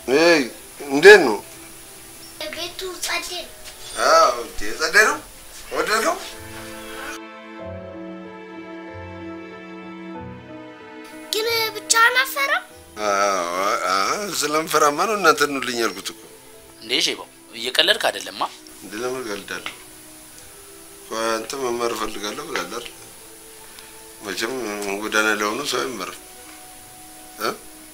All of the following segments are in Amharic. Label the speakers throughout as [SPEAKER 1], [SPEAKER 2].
[SPEAKER 1] እይ እንዴት ነው?
[SPEAKER 2] ቤቱ ጸዴ ነው።
[SPEAKER 1] አዎ እንዴ ጸዴ ነው። ወደደው
[SPEAKER 2] ግን ብቻህን አፈራም?
[SPEAKER 1] ስለምፈራማ ነው እናንተ ኑልኝ ያልኩት እኮ።
[SPEAKER 3] እንዴ ሼባው እየቀለድክ አይደለማ?
[SPEAKER 1] እንደ ለምን እቀልዳለሁ? ቆይ አንተ መማር እፈልጋለሁ ብላለህ አይደል? መቼም ጎዳና ላይ ሆኖ ሰው አይመርም እ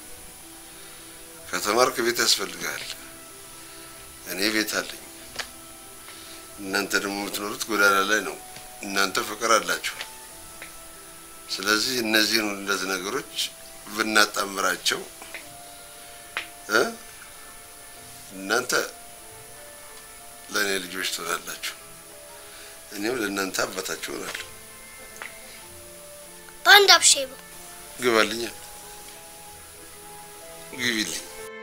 [SPEAKER 1] ከተማርክ ቤት ያስፈልግሃል። እኔ ቤት አለኝ። እናንተ ደግሞ የምትኖሩት ጎዳና ላይ ነው። እናንተ ፍቅር አላችሁ። ስለዚህ እነዚህን ሁለት ነገሮች ብናጣምራቸው እ እናንተ ለእኔ ልጆች ትሆናላችሁ፣ እኔም ለእናንተ አባታችሁ እሆናለሁ።
[SPEAKER 2] በአንድ አብሼባ
[SPEAKER 1] ግባልኛ፣ ግቢልኝ።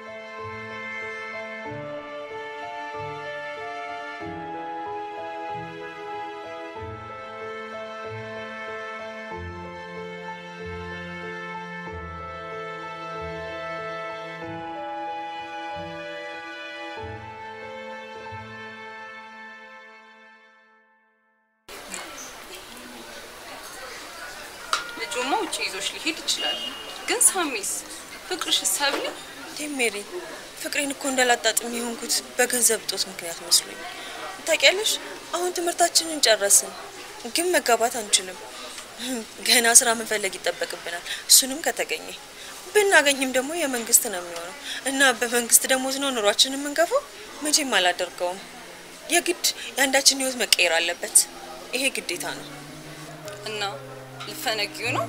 [SPEAKER 4] ልጁማ ውጭ ይዞሽ ሊሄድ ይችላል። ግን ሳሚስ ፍቅርሽ ሰብል
[SPEAKER 5] ሜሪ ፍቅሬን እኮ እንዳላጣጥም የሆንኩት በገንዘብ እጦት ምክንያት መስሎኝ። ታውቂያለሽ፣ አሁን ትምህርታችንን ጨረስን፣ ግን መጋባት አንችልም። ገና ስራ መፈለግ ይጠበቅብናል። እሱንም ከተገኘ ብናገኝም ደግሞ የመንግስት ነው የሚሆነው እና በመንግስት ደሞዝ ነው ኑሯችን የምንገፋው። መቼም አላደርገውም። የግድ የአንዳችን ህይወት መቀየር አለበት። ይሄ ግዴታ ነው።
[SPEAKER 4] እና ልፈነጊው ነው።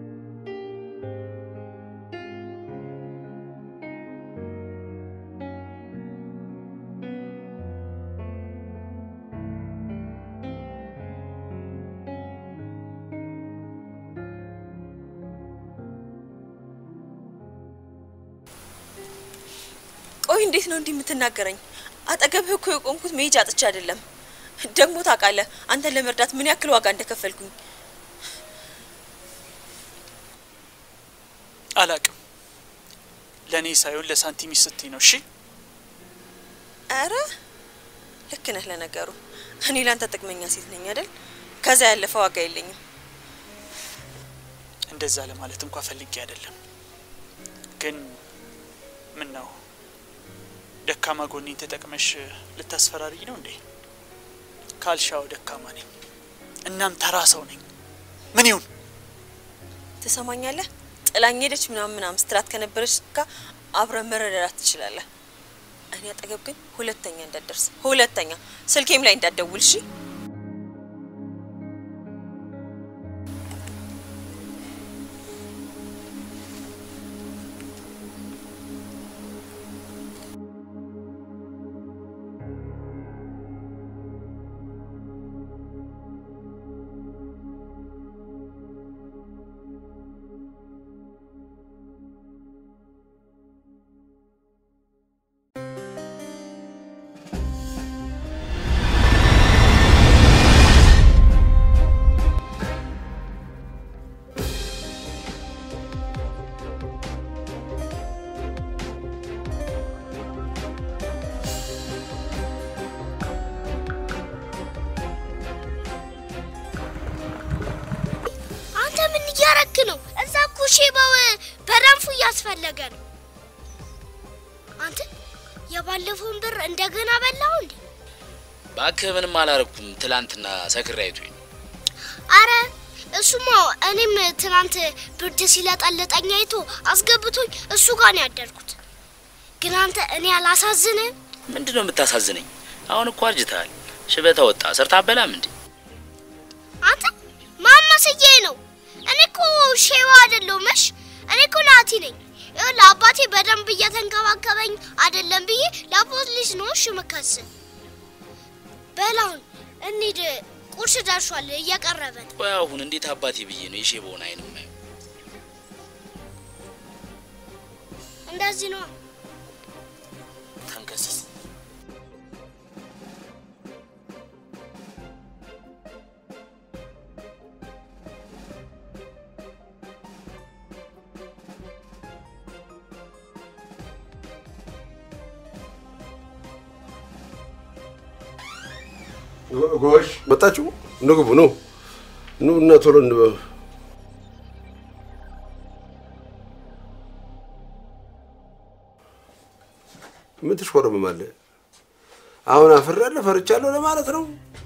[SPEAKER 5] ቆይ እንዴት ነው እንዲህ የምትናገረኝ? አጠገብህ እኮ የቆምኩት መሄጃ አጥቼ አይደለም። ደግሞ ታውቃለህ አንተን ለመርዳት ምን ያክል ዋጋ እንደከፈልኩኝ።
[SPEAKER 6] አላቅም። ለእኔ ሳይሆን ለሳንቲም ስትይ ነው። እሺ
[SPEAKER 5] አረ ልክ ነህ። ለነገሩ እኔ ላንተ ጥቅመኛ ሴት ነኝ አይደል? ከዛ ያለፈ ዋጋ የለኝም።
[SPEAKER 6] እንደዛ ለማለት እንኳ ፈልጌ አይደለም። ግን ምን ነው ደካማ ጎኔን ተጠቅመሽ ልታስፈራሪኝ ነው እንዴ? ካልሻው ደካማ ነኝ፣ እናም ተራ ሰው ነኝ። ምን ይሁን
[SPEAKER 5] ትሰማኛለህ? ጥላኝ ሄደች ምናምን ምናምን ስትላት ከነበረች ጋር አብረን መረዳዳት ትችላለህ። እኔ አጠገብ ግን ሁለተኛ እንዳትደርስ፣ ሁለተኛ ስልኬም ላይ እንዳትደውል እሺ?
[SPEAKER 2] አንተ ምን እያረክ ነው? እዛ እኮ ሼባው በረንፉ እያስፈለገ ነው። አንተ የባለፈውን ብር እንደገና በላው እንዴ?
[SPEAKER 3] እባክህ ምንም አላረኩም። ትላንትና ሰክሬ አይቶኝ ነው።
[SPEAKER 2] አረ እሱማ እኔም ትናንት ብርድ ሲለጠልጠኝ አይቶ አስገብቶኝ እሱ ጋር ነው ያደርኩት። ግን አንተ እኔ አላሳዝንህም?
[SPEAKER 3] ምንድን ነው የምታሳዝነኝ? አሁን እኮ አርጅተሃል። ሽበታ ወጣ ሰርታ አበላም እንዴ?
[SPEAKER 2] አንተ ማማስዬ ነው። እኔ እኮ ሼባ አይደለሁም። እሺ እኔ እኮ ናቲ ነኝ። ይኸውልህ አባቴ በደንብ እየተንከባከበኝ አይደለም ብዬ ለፖሊስ ነው እሺ ምከስ። በላውን እንሂድ፣ ቁርስ ደርሷል፣ እየቀረበ ነው።
[SPEAKER 3] ቆይ አሁን እንዴት አባቴ ብዬ ነው የሼበውን አይን ማየው?
[SPEAKER 2] እንደዚህ ነው።
[SPEAKER 3] ተንከስስ
[SPEAKER 1] ጎሽ መጣችሁ? ንግቡ ኑ ኑ እና ቶሎ እንበ- ምን ትሽኮረመማለህ? አሁን አፍሬያለሁ ፈርቻለሁ ለማለት ነው?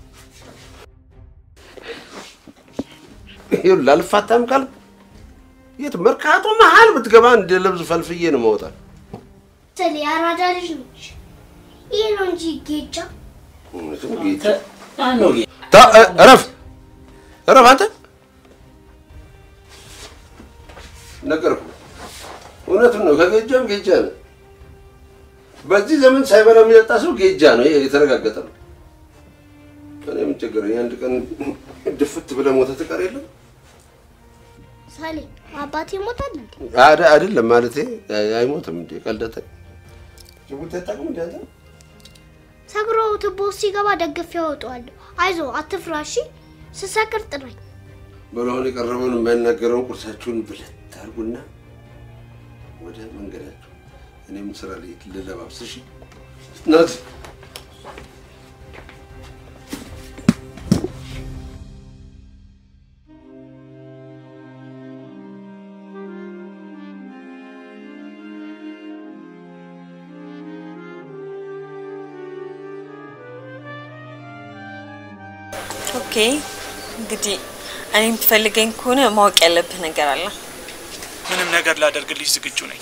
[SPEAKER 1] ይኸውልህ አልፋታም ካልክ የት መርካቶ መሀል ብትገባ እንደ ልብስ ፈልፍዬ ነው መውጣ።
[SPEAKER 2] ስለ የአራዳ ልጅ ነች። ይህ ነው እንጂ ጌጃ
[SPEAKER 3] ማነው ጌ-
[SPEAKER 1] ታ- እ- እረፍ እረፍ አንተ ነገርኩህ። እውነቱን ነው። ከጌጃም ጌጃ ነው። በዚህ ዘመን ሳይበላ የሚጠጣ ሰው ጌጃ ነው። ይሄ የተረጋገጠ ነው። እኔ ምን ቸገረኝ? አንድ ቀን ድፍት ብለህ ሞተህ ትቀር የለም
[SPEAKER 2] ሳሌ አባቴ ይሞታል እንዴ?
[SPEAKER 1] አደ- አይደለም ማለቴ አይሞትም እንዴ ቀልደተ ጅቡቲ አታውቅም እንዴ አንተ?
[SPEAKER 2] ሰብሮ ትቦ ሲገባ ደግፌ ያወጣዋለሁ። አይዞ አትፍራ እሺ። ስሰክር ጥራኝ።
[SPEAKER 1] በለሆን የቀረበውን የማይናገረውን ቁርሳችሁን ብለት ታርጉና ወደ መንገዳችሁ። እኔም ስራ ላይ ልለባብስ። እሺ ናት
[SPEAKER 5] ኦኬ እንግዲህ እኔ የምትፈልገኝ ከሆነ ማወቅ ያለብህ ነገር አለ።
[SPEAKER 6] ምንም ነገር ላደርግልሽ ዝግጁ ነኝ።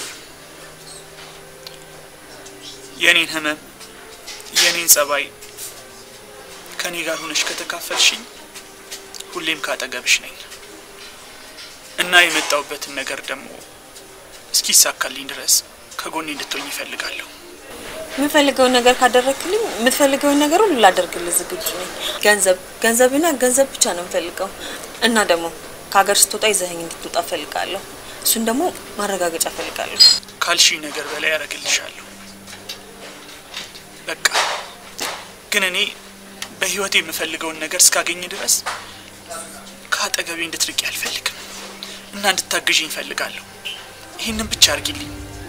[SPEAKER 6] የኔን ህመም፣ የኔን ጸባይ ከኔ ጋር ሆነሽ ከተካፈልሽኝ ሁሌም ካጠገብሽ ነኝ እና የመጣውበትን ነገር ደግሞ እስኪሳካልኝ ድረስ ከጎኔ እንድትሆኝ ይፈልጋለሁ።
[SPEAKER 5] የምፈልገውን ነገር ካደረግክልኝ የምትፈልገውን ነገር ሁሉ ላደርግልህ ዝግጁ ነኝ። ገንዘብ ገንዘብና ገንዘብ ብቻ ነው የምፈልገው እና ደግሞ ከሀገር ስትወጣ ይዘኸኝ እንድትወጣ እፈልጋለሁ። እሱን ደግሞ ማረጋገጫ እፈልጋለሁ።
[SPEAKER 6] ካልሽኝ ነገር በላይ ያደርግልሻለሁ። በቃ ግን እኔ በህይወት የምፈልገውን ነገር እስካገኝ ድረስ ከአጠገቤ እንድትርቂ አልፈልግም እና እንድታግዥኝ እፈልጋለሁ። ይህንን ብቻ አርጊልኝ።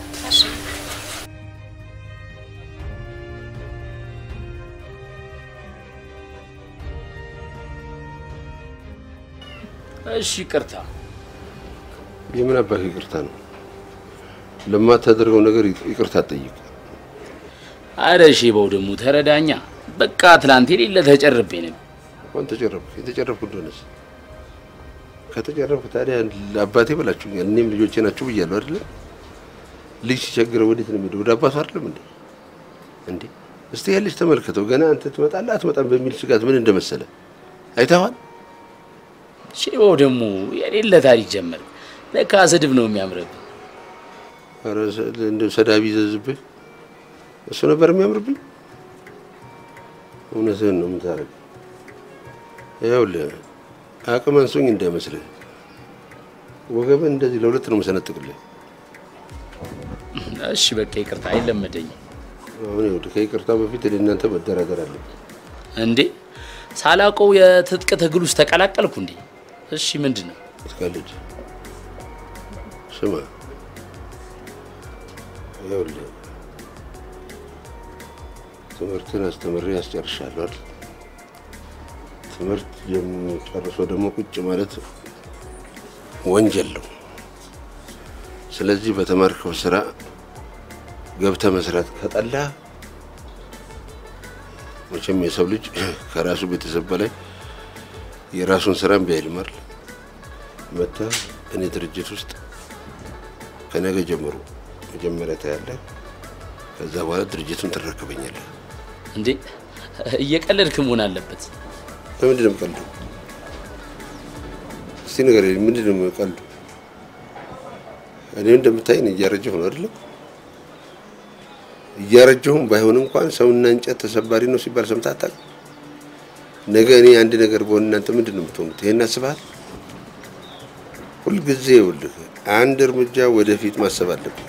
[SPEAKER 3] እሺ ይቅርታ።
[SPEAKER 1] የምን አባክ ይቅርታ ነው? ለማታደርገው ነገር ይቅርታ ጠይቅ።
[SPEAKER 3] አረ ሼባው ደግሞ ተረዳኛ። በቃ ትላንት የሌለ ተጨርቤ ነበር።
[SPEAKER 1] እንኳን ተጨረብክ። የተጨረብኩ እንደሆነስ ከተጨረብክ ታዲያ ለአባቴ በላችሁኛል። እኔም ልጆቼ ናችሁ ብያለሁ አይደለ? ልጅ ሲቸግረው ወዴት ነው የሚሄደው? ወደ አባቱ አይደለም እንዴ? እንዴ እስቲ ያለች ተመልከተው። ገና አንተ ትመጣለህ አትመጣም በሚል ስጋት ምን እንደመሰለ አይተዋል።
[SPEAKER 3] ሼባው ደግሞ የሌለ ታሪክ ጀመር። ለካ ስድብ ነው የሚያምርብህ።
[SPEAKER 1] ኧረ ሰ- እንደው ሰዳቢ ይዘዝብህ እሱ ነበር የሚያምርብኝ። እውነትህን ነው የምታደርግ። ይኸውልህ አቅም አንሶኝ እንዳይመስልህ ወገብን እንደዚህ ለሁለት ነው የምሰነጥቅልህ።
[SPEAKER 3] እሺ በቃ ይቅርታ፣ አይለመደኝም።
[SPEAKER 1] አሁን ይኸውልህ ከይቅርታ በፊት እኔ እናንተ መደራደር አለ።
[SPEAKER 3] እንዴ ሳላውቀው የትጥቅ ትግል ውስጥ ተቀላቀልኩ እንዴ? እሺ ምንድን ነው?
[SPEAKER 1] ትቀልድ ስማ፣ ይኸውልህ ትምህርትን አስተምሬ ያስጨርሻለሁ አይደል? ትምህርት ጨርሶ ደግሞ ቁጭ ማለት ወንጀል ነው። ስለዚህ በተማርከው ስራ ገብተህ መስራት ከጠላ መቼም የሰው ልጅ ከራሱ ቤተሰብ በላይ የራሱን ስራ እምቢ አይልም አይደል? መጥተህ እኔ ድርጅት ውስጥ ከነገ ጀምሮ መጀመሪያ ታያለህ። ከዛ በኋላ ድርጅቱን ትረከበኛለህ።
[SPEAKER 3] እንዴ እየቀለድክ መሆን አለበት።
[SPEAKER 1] ለምንድን ነው የምቀልደው? እስቲ ነገር ምንድን ነው የምቀልዱ? እኔ እንደምታይን እያረጀሁ ነው አይደለም? እያረጀሁም ባይሆን እንኳን ሰውና እንጨት ተሰባሪ ነው ሲባል ሰምተህ አታውቅም? ነገ እኔ አንድ ነገር በሆን እናንተ ምንድን ነው የምትሆኑት? ይሄን አስበሃል? ሁልጊዜ ይኸውልህ አንድ እርምጃ ወደፊት ማሰብ አለብህ።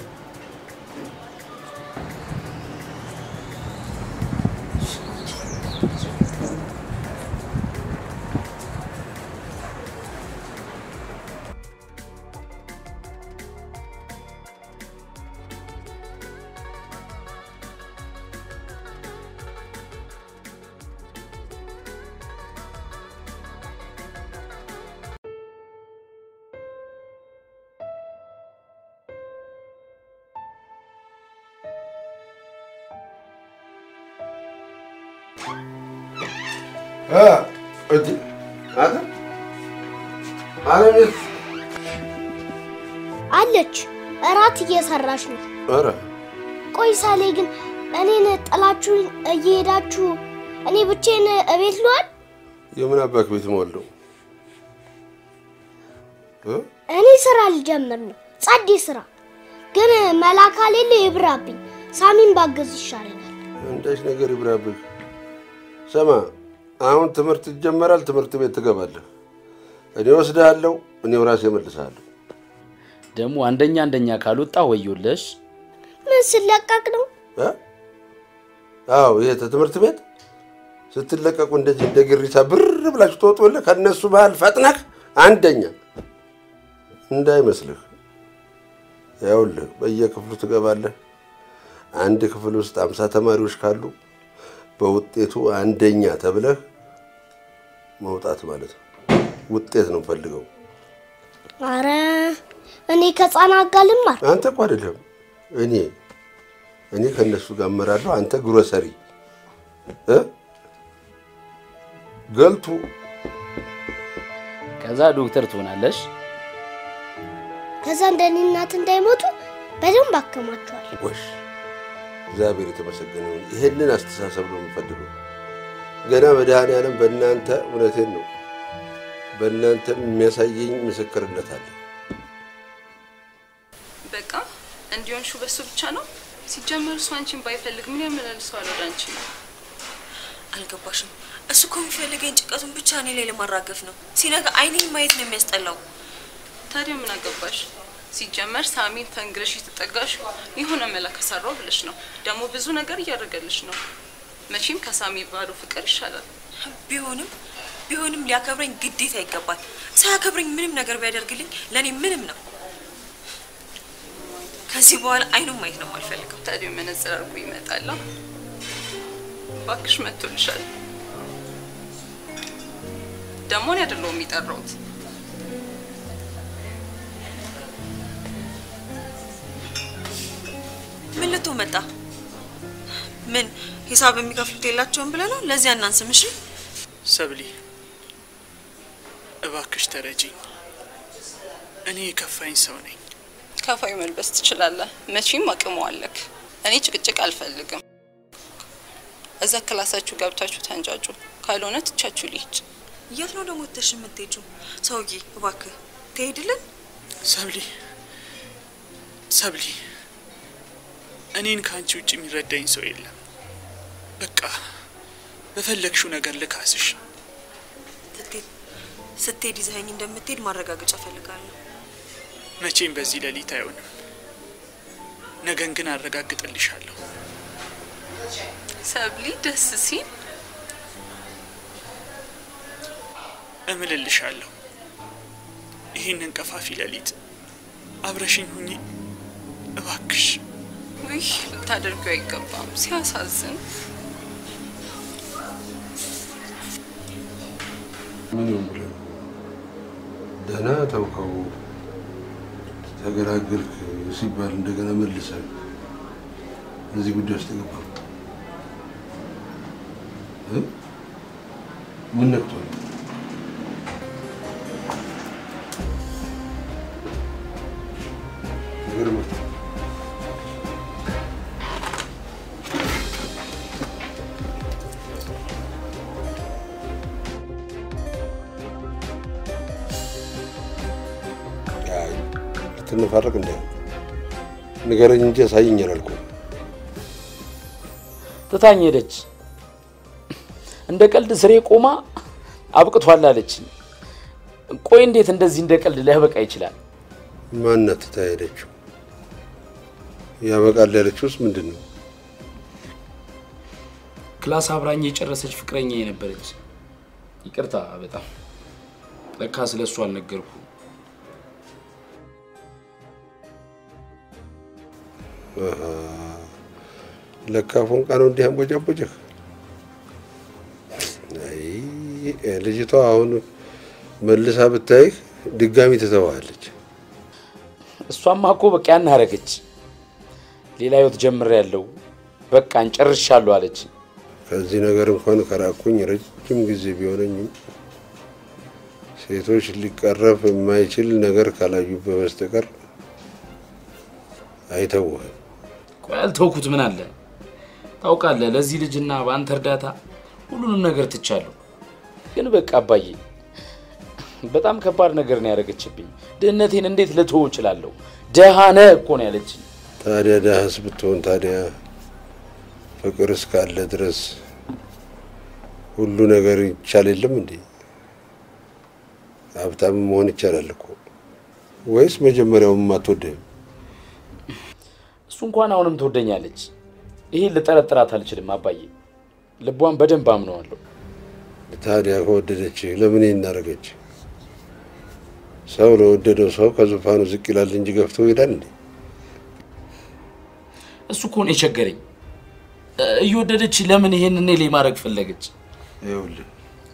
[SPEAKER 1] እንዴ አንተ አለቤት
[SPEAKER 2] አለች እራት እየሰራች ነው።
[SPEAKER 1] ኧረ
[SPEAKER 2] ቆይ ሳሌ ግን እኔን ጥላችሁ እየሄዳችሁ እኔ ብቼን እቤት ልዋል?
[SPEAKER 1] የምን አባክ ቤት ሞለው እ
[SPEAKER 2] እኔ ስራ ልጀምር ነው፣ ጸዴ ስራ ግን መላካ ሌለ ይብራብኝ። ሳሚን ባገዝ ይሻለኛል።
[SPEAKER 1] አንዳች ነገር ይብራብህ። ስማ አሁን ትምህርት ይጀመራል። ትምህርት ቤት ትገባለህ። እኔ ወስድሃለሁ፣ እኔው ራሴ እመልስሃለሁ።
[SPEAKER 3] ደግሞ አንደኛ አንደኛ ካልወጣ ወዮለሽ።
[SPEAKER 2] ምን ስለቀቅ ነው?
[SPEAKER 1] እ? አዎ ይሄ ትምህርት ቤት ስትለቀቁ እንደዚህ እንደ ግሪሳ ብር ብላችሁ ትወጡልህ። ከእነሱ መሀል ፈጥነህ አንደኛ እንዳይመስልህ። ያውልህ በየክፍሉ ትገባለህ። አንድ ክፍል ውስጥ አምሳ ተማሪዎች ካሉ በውጤቱ አንደኛ ተብለህ መውጣት ማለት ነው። ውጤት ነው ፈልገው።
[SPEAKER 2] አረ እኔ ከህፃናት ጋር ልማር።
[SPEAKER 1] አንተ እኮ አይደለም እኔ እኔ ከእነሱ ጋር እመራለሁ። አንተ ግሮሰሪ እ ገልቱ
[SPEAKER 3] ከዛ ዶክተር ትሆናለሽ።
[SPEAKER 2] ከዛ እንደኔ እናት እንዳይሞቱ በደንብ አከማቸዋል።
[SPEAKER 1] ወሽ እግዚአብሔር የተመሰገነ ይሁን። ይሄንን አስተሳሰብ ነው የምፈልገው። ገና መድኃኔዓለም በእናንተ እውነቴን ነው በእናንተ የሚያሳየኝ ምስክርነት አለ።
[SPEAKER 4] በቃ እንዲሆንሹ በሱ ብቻ ነው። ሲጀመር እሱ አንቺን ባይፈልግ ምን ያመላልሰዋል ወደ አንቺ ነው?
[SPEAKER 5] አልገባሽም? እሱ እኮ የሚፈልገኝ ጭቀቱን ብቻ እኔ ላይ ለማራገፍ ነው። ሲነጋ አይኔን ማየት ነው የሚያስጠላው።
[SPEAKER 4] ታዲያ ምን አገባሽ? ሲጀመር ሳሚን ተንግረሽ የተጠጋሽ የሆነ መላ ከሰራው ብለሽ ነው። ደግሞ ብዙ ነገር እያደረገልሽ ነው። መቼም ከሳሚ ባዶ ፍቅር ይሻላል።
[SPEAKER 5] ቢሆንም ቢሆንም ሊያከብረኝ ግዴታ ይገባል። ሳያከብረኝ ምንም ነገር ቢያደርግልኝ ለእኔ ምንም ነው። ከዚህ በኋላ አይኑን ማየት ነው የማልፈልገው።
[SPEAKER 4] ታዲያ መነጽር አድርጎ ይመጣላ። ባክሽ መጥቶልሻል። ደግሞ እኔ አይደለሁም የሚጠራውት።
[SPEAKER 5] ምን ልትሆን መጣ? ምን ሂሳብ የሚከፍሉት የላቸውም ብለህ ነው? ለዚህ አናንስም። እሺ
[SPEAKER 6] ሰብሊ እባክሽ ተረጂኝ። እኔ የከፋኝ ሰው ነኝ።
[SPEAKER 4] ከፋዩ መልበስ ትችላለህ። መቼም አቅሙ አለክ። እኔ ጭቅጭቅ አልፈልግም። እዛ ክላሳችሁ ገብታችሁ ተንጫጩ። ካልሆነ ትቻችሁ ልሂድ።
[SPEAKER 5] የት ነው ደግሞ ተሽ የምትሄጂው? ሰውዬ እባክህ ትሄድልን?
[SPEAKER 6] ሰብሊ ሰብሊ፣ እኔን ከአንቺ ውጭ የሚረዳኝ ሰው የለም። በቃ በፈለግሽው ነገር ልካስሽ።
[SPEAKER 5] ስትሄድ ስትሄድ ይዘኸኝ እንደምትሄድ ማረጋገጫ እፈልጋለሁ።
[SPEAKER 6] መቼም በዚህ ሌሊት አይሆንም። ነገን ግን አረጋግጥልሻለሁ።
[SPEAKER 4] ሰብሊ ደስ ሲል
[SPEAKER 6] እምልልሻለሁ። ይህንን ቀፋፊ ሌሊት አብረሽኝ ሁኚ እባክሽ።
[SPEAKER 4] ውይ ልታደርጊው አይገባም። ሲያሳዝን
[SPEAKER 1] ምን ይሁን ብለህ ነው? ደህና ተውከው ተገላገልክ ሲባል እንደገና መልሰህ እዚህ ጉዳይ ውስጥ ገባ። ምን ነክቶህ ነው? ነገር መጣ አይ ልትነፋረቅ እንደ ንገረኝ እንጂ ያሳየኝ አላልኩም።
[SPEAKER 3] ትታኝ ሄደች። እንደ ቀልድ ስሬ ቆማ አብቅቷል አለችኝ። ቆይ እንዴት እንደዚህ እንደ ቀልድ ሊያበቃ ይችላል?
[SPEAKER 1] ማናት ትታ ሄደችው? ያበቃል ያለችውስ ምንድን ነው?
[SPEAKER 3] ክላስ አብራኝ የጨረሰች ፍቅረኛ የነበረች። ይቅርታ በጣም ለካ ስለ እሱ አልነገርኩ።
[SPEAKER 1] አሃ፣ ለካ ፎንቃ ነው እንዲህ አንቦጫቦጭህ። አይ ልጅቷ አሁን መልሳ ብታይህ ድጋሚ ትተዋለች።
[SPEAKER 3] እሷማ እኮ በቃ ያን አረገች። ሌላ ህይወት ጀምሬያለሁ፣ በቃ እንጨርሻለሁ አለች።
[SPEAKER 1] ከዚህ ነገር እንኳን ከራኩኝ ረጅም ረጅም ጊዜ ቢሆነኝም ሴቶች ሊቀረፍ የማይችል ነገር ካላዩበት በስተቀር አይተውህም።
[SPEAKER 3] ቆይ ያልተውኩት ምን አለ ታውቃለህ፣ ለዚህ ልጅና በአንተ እርዳታ ሁሉንም ነገር ትቻለሁ። ግን በቃ አባዬ በጣም ከባድ ነገር ነው ያደረገችብኝ። ድህነቴን እንዴት ልትወው እችላለሁ? ደሃ ነህ እኮ ነው ያለችኝ።
[SPEAKER 1] ታዲያ ዳህስ ብትሆን ታዲያ ፍቅር እስካለ ድረስ ሁሉ ነገር ይቻል የለም እንዴ? ሀብታም መሆን ይቻላል እኮ። ወይስ መጀመሪያውም አትወደህም?
[SPEAKER 3] እሱ እንኳን አሁንም ትወደኛለች። ይሄን ልጠረጥራት አልችልም አባዬ። ልቧን በደንብ አምነዋለሁ።
[SPEAKER 1] ታዲያ ከወደደች ለምን እናደረገች? ሰው ለወደደው ሰው ከዙፋኑ ዝቅ ይላል እንጂ ገፍቶ ይሄዳል እንዴ?
[SPEAKER 3] እሱ እኮ ነው የቸገረኝ። እ- እየወደደች ለምን ይሄን እኔ ላይ ማድረግ ፈለገች?
[SPEAKER 1] ይኸውልህ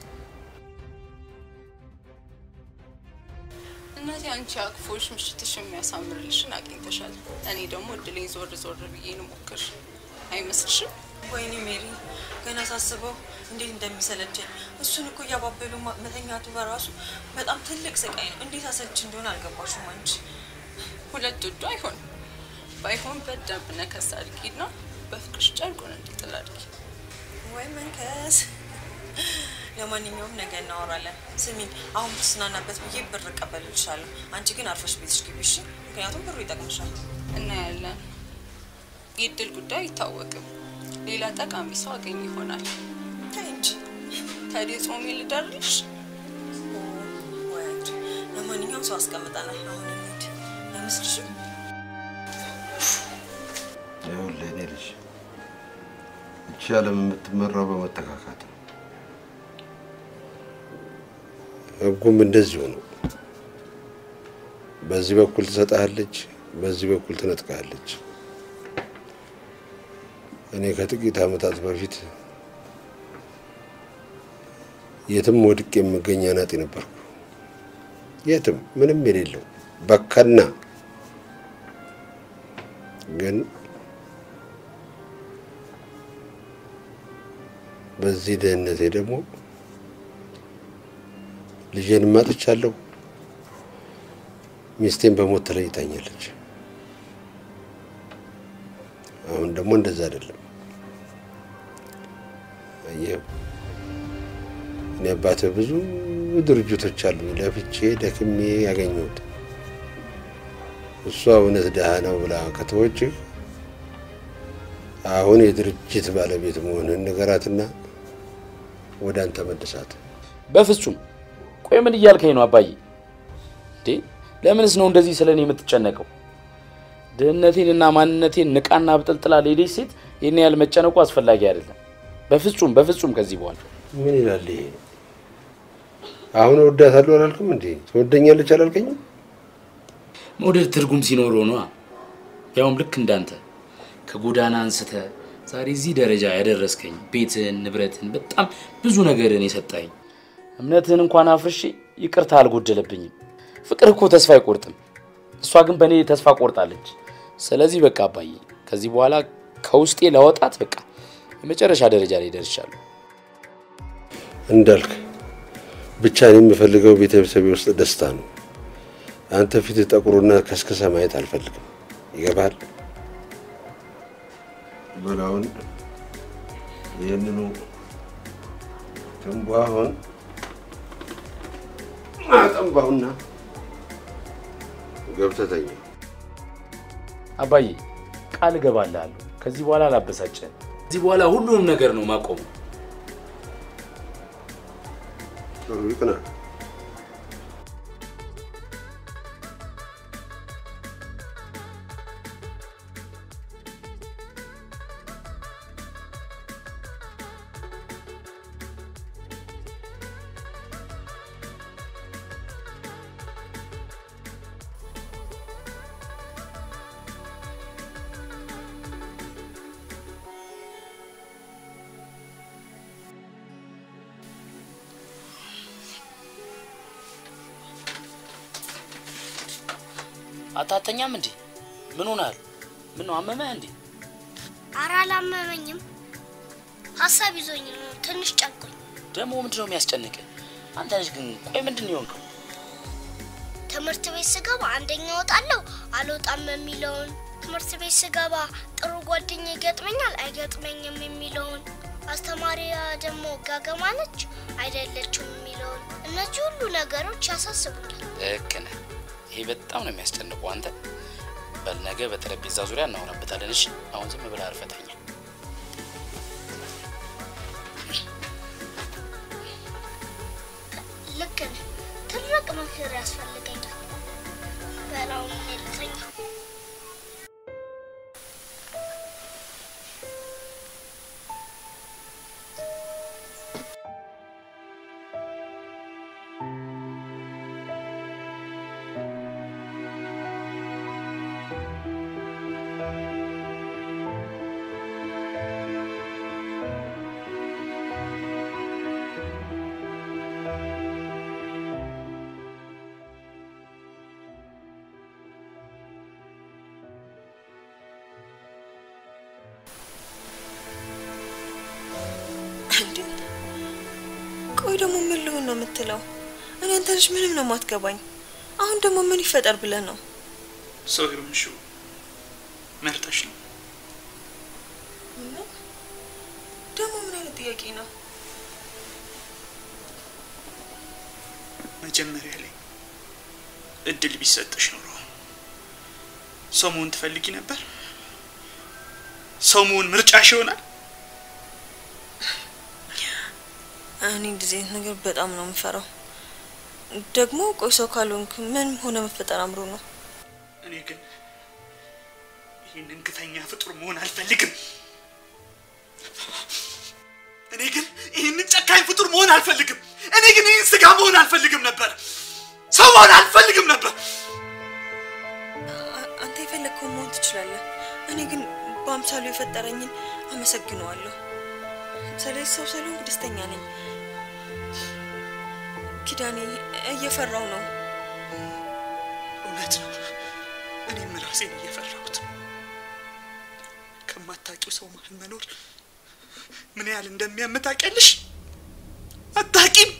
[SPEAKER 4] እናቴ አንቺ አቅፎሽ ምሽትሽ የሚያሳምርልሽን አግኝተሻል። እኔ ደግሞ እድሌን ዞር ዞር ብዬ ልሞክር አይመስልሽም?
[SPEAKER 5] ወይኔ ሜሪ ገና ሳስበው እንዴት እንደሚሰለቸኝ። እሱን እኮ እያባበሉ ማ- መተኛቱ በራሱ በጣም ትልቅ ስቃይ ነው። እንዴት አሰልች እንደሆነ አልገባሽም አንቺ።
[SPEAKER 4] ሁለት ውዱ አይሆንም። ባይሆን በደንብ ነከስ አድርጊና በፍቅርሽ ጨርቁን እንዲጥል አድርጊ።
[SPEAKER 5] ወይ መንከስ። ለማንኛውም ነገ እናወራለን። ስሚኝ፣ አሁን ብትዝናናበት ብዬ ብር እቀበልልሻለሁ። አንቺ ግን አርፈሽ ቤትሽ ግቢ እሺ? ምክንያቱም ብሩ ይጠቅምሻል።
[SPEAKER 4] እናያለን። የእድል ጉዳይ አይታወቅም። ሌላ ጠቃሚ ሰው አገኝ ይሆናል።
[SPEAKER 5] ተይ እንጂ
[SPEAKER 4] ታዲያ ጾሜ ልደርልሽ?
[SPEAKER 5] ወይ አንቺ። ለማንኛውም ሰው አስቀምጠናል። አሁን እንሂድ። አይመስልሽም?
[SPEAKER 1] ይኸውልህ እኔ ልጅ ይቺ ዓለም የምትመራው በመተካካት ነው። ህጉም እንደዚሁ ነው። በዚህ በኩል ትሰጥሃለች፣ በዚህ በኩል ትነጥቃለች። እኔ ከጥቂት ዓመታት በፊት የትም ወድቅ የምገኝ አናጢ ነበርኩ። የትም ምንም የሌለው በካና ግን በዚህ ድህነቴ ደግሞ ልጄን ማጥቻለሁ። ሚስቴን በሞት ተለይታኛለች። አሁን ደግሞ እንደዛ አይደለም። አየህ እኔ አባትህ ብዙ ድርጅቶች አሉ ለፍቼ ደክሜ ያገኘሁት። እሷ እውነት ድሃ ነው ብላ ከተወችህ አሁን የድርጅት ባለቤት መሆንህን ንገራትና ወደ አንተ መልሳት።
[SPEAKER 3] በፍጹም ቆይ፣ ምን እያልከኝ ነው አባዬ? እንዴ ለምንስ ነው እንደዚህ ስለ እኔ የምትጨነቀው? ድህነቴንና ማንነቴን ንቃና ብጥልጥላ ሌለች ሴት ይህን ያህል መጨነቁ አስፈላጊ አይደለም። በፍጹም በፍጹም። ከዚህ በኋላ
[SPEAKER 1] ምን ይላል ይሄ? አሁን እወዳታለሁ አላልክም እንዴ? ትወደኛለች አላልከኝም?
[SPEAKER 3] መውደድ ትርጉም ሲኖረው ነዋ። ያውም ልክ እንዳንተ ከጎዳና አንስተ ዛሬ እዚህ ደረጃ ያደረስከኝ፣ ቤትን፣ ንብረትን፣ በጣም ብዙ ነገርን የሰጣኝ፣ እምነትህን እንኳን አፍርሼ ይቅርታ አልጎደለብኝም። ፍቅር እኮ ተስፋ አይቆርጥም። እሷ ግን በእኔ ተስፋ ቆርጣለች። ስለዚህ በቃ አባዬ ከዚህ በኋላ ከውስጤ ለወጣት በቃ የመጨረሻ ደረጃ ላይ ደርሻለሁ።
[SPEAKER 1] እንዳልክ ብቻ እኔ የምፈልገው ቤተሰቤ ውስጥ ደስታ ነው። አንተ ፊት ጠቁሩና ከስከሰ ማየት አልፈልግም። ይገባል? በላውን ይህንኑ ትንቧሁን አጠንባሁና ገብተህ ተኛ።
[SPEAKER 3] አባዬ ቃል እገባልሃለሁ ከዚህ በኋላ አላበሳጭህም። ከዚህ በኋላ ሁሉንም ነገር ነው ማቆሙ።
[SPEAKER 1] ጥሩ ይቅና።
[SPEAKER 3] አታተኛም እንዴ? ምን ሆናል? ምን ነው አመመህ እንዴ?
[SPEAKER 2] ኧረ አላመመኝም። ሀሳብ ይዞኝ ነው ትንሽ ጨንቆኝ።
[SPEAKER 3] ደግሞ ምንድን ነው የሚያስጨንቅ? አንተ ልጅ ግን ቆይ ምንድን ነው የሆንከው?
[SPEAKER 2] ትምህርት ቤት ስገባ አንደኛ እወጣለሁ አልወጣም የሚለውን ትምህርት ቤት ስገባ ጥሩ ጓደኛ ይገጥመኛል አይገጥመኝም የሚለውን አስተማሪያ ደግሞ ጋገማ ነች አይደለችም የሚለውን እነዚህ ሁሉ ነገሮች ያሳስቡኛል።
[SPEAKER 3] ልክ ነህ። ይሄ በጣም ነው የሚያስጨንቁ። አንተ በል ነገ በጠረጴዛ ዙሪያ እናወራበታለን። እሺ፣ አሁን ዝም ብለህ አርፈህ ተኛ።
[SPEAKER 2] ልክ ነህ። ትልቅ ምክር ያስፈልገኛል። በላውን ልተኛ።
[SPEAKER 5] እንዴ ቆይ ደግሞ ምን ልሆን ነው የምትለው? እኔ አንተ ልጅ ምንም ነው የማትገባኝ። አሁን ደግሞ ምን ይፈጠር ብለህ ነው?
[SPEAKER 6] ሰው የሆንሽው መርጠሽ ነው።
[SPEAKER 5] ምን? ደግሞ ምን አይነት ጥያቄ ነው?
[SPEAKER 6] መጀመሪያ ላይ እድል ቢሰጥሽ ኖሮ ሰው መሆን ትፈልጊ ነበር? ሰው መሆን ምርጫሽ ይሆናል?
[SPEAKER 5] እኔ እንደዚህ አይነት ነገር በጣም ነው የምፈራው። ደግሞ ቆይ ሰው ካልሆንክ ምን ሆነ መፈጠር አምሮ ነው?
[SPEAKER 6] እኔ ግን ይህንን ግፈኛ ፍጡር መሆን አልፈልግም። እኔ ግን ይህንን ጨካኝ ፍጡር መሆን አልፈልግም። እኔ ግን ይህን ስጋ መሆን አልፈልግም ነበር። ሰው መሆን አልፈልግም ነበር።
[SPEAKER 5] አ- አንተ የፈለግከውን መሆን ትችላለህ። እኔ ግን በአምሳሉ የፈጠረኝን አመሰግነዋለሁ። ስለዚህ ሰው ስለሆንኩ ደስተኛ ነኝ። ኪዳኔ እየፈራው ነው።
[SPEAKER 6] እውነት ነው። እኔም ራሴን እየፈራሁት ነው። ከማታውቂው ሰው መሀል መኖር ምን ያህል እንደሚያም ታውቂያለሽ? አታውቂም።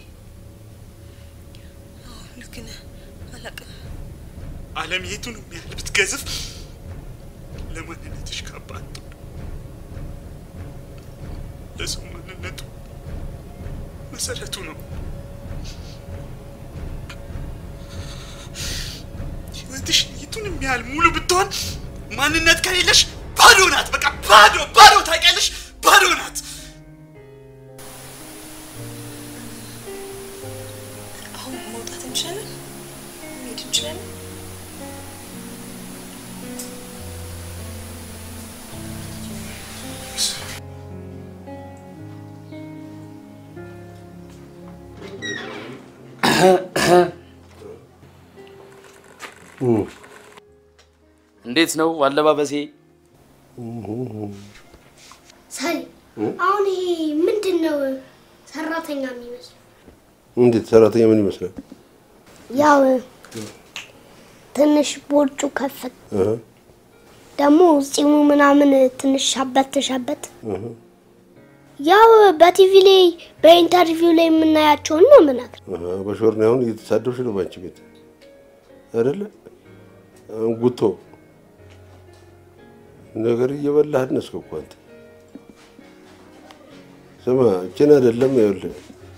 [SPEAKER 5] አዎ፣ ልክ ነህ። አላቅም።
[SPEAKER 6] ዓለም የቱንም ያህል ብትገዝፍ ለማንነትሽ ካባ አትሆንም። ለሰው ማንነቱ መሰረቱ ነው። ህይወትሽ የቱንም ያህል ሙሉ ብትሆን ማንነት ከሌለሽ ባዶ ናት። በቃ ባዶ ባዶ፣ ታውቂያለሽ? ባዶ ናት።
[SPEAKER 5] አሁን መውጣት እንችላለን? መሄድ እንችላለን?
[SPEAKER 3] እንዴት ነው አለባበሴ?
[SPEAKER 2] ሳሪ አሁን ይሄ ምንድን ነው? ሰራተኛ የሚመስለው
[SPEAKER 1] እንዴት ሰራተኛ ምን ይመስላል?
[SPEAKER 2] ያው ትንሽ ቦርጩ ከፈት
[SPEAKER 1] እህ
[SPEAKER 2] ደግሞ ጺሙ ምናምን ትንሽ ሻበት ሻበት ያው በቲቪ ላይ በኢንተርቪው ላይ የምናያቸውን ነው ምናምን
[SPEAKER 1] እህ በሾር ነው አሁን እየተሳደብሽ ነው ባንቺ ቤት አይደለ? አሁን ጉቶ ነገር እየበላህ አነስክ እኮ አንተ። ስማ እችን አይደለም ይኸውልህ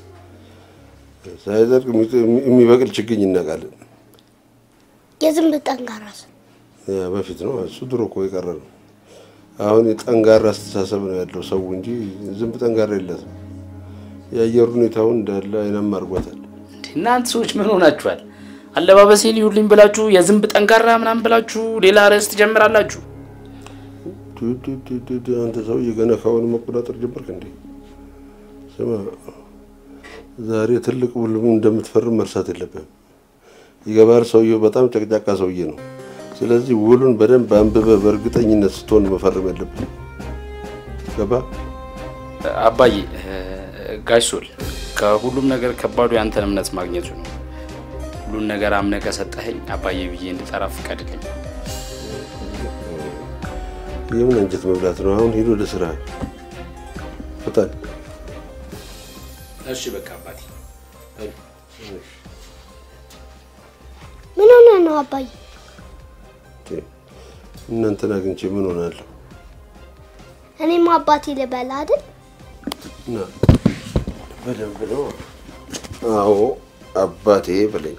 [SPEAKER 1] ሳይዘርቅ የሚበቅል ችግኝ እናውቃለን።
[SPEAKER 2] የዝንብ ጠንካራ ሰው
[SPEAKER 1] ያ በፊት ነው እሱ ድሮ እኮ የቀረ ነው። አሁን የጠንጋራ አስተሳሰብ ነው ያለው ሰው እንጂ ዝንብ ጠንጋራ የለትም። የአየር ሁኔታውን እንዳለ አይናማ አድርጓታል።
[SPEAKER 3] እንዴ እናንተ ሰዎች ምን ሆናችኋል? አለባበሴ ሊዩልኝ ብላችሁ የዝንብ ጠንካራ ምናምን ብላችሁ ሌላ ርዕስ ትጀምራላችሁ።
[SPEAKER 1] ቱ ቱ ቱ ቱ ቱ፣ አንተ ሰውዬ ገና ካሁን መቆጣጠር ጀመርክ እንዴ? ስማ ዛሬ ትልቅ ውልም እንደምትፈርም መርሳት የለብህም። ይገባል። ሰውየው በጣም ጨቅጫቃ ሰውዬ ነው። ስለዚህ ውሉን በደንብ አንብበህ በእርግጠኝነት ስትሆን መፈረም ያለብህ። ገባ?
[SPEAKER 3] አባዬ ጋሽ ሶል ከሁሉም ነገር ከባዱ ያንተን እምነት ማግኘቱ ነው። ሁሉን ነገር አምነህ ከሰጠኸኝ አባዬ ብዬ እንድጠራ ፍቀድልኝ።
[SPEAKER 1] የምን አንጀት መብላት ነው? አሁን ሂዶ ወደ ስራ ፍጠን።
[SPEAKER 3] እሺ በቃ አባቴ
[SPEAKER 2] ምን ሆነ ነው አባዬ?
[SPEAKER 1] እናንተን አግኝቼ ምን ሆናለሁ?
[SPEAKER 2] እኔም አባቴ ልበላ አይደል?
[SPEAKER 1] እና በደንብ ነው። አዎ አባቴ በለኝ።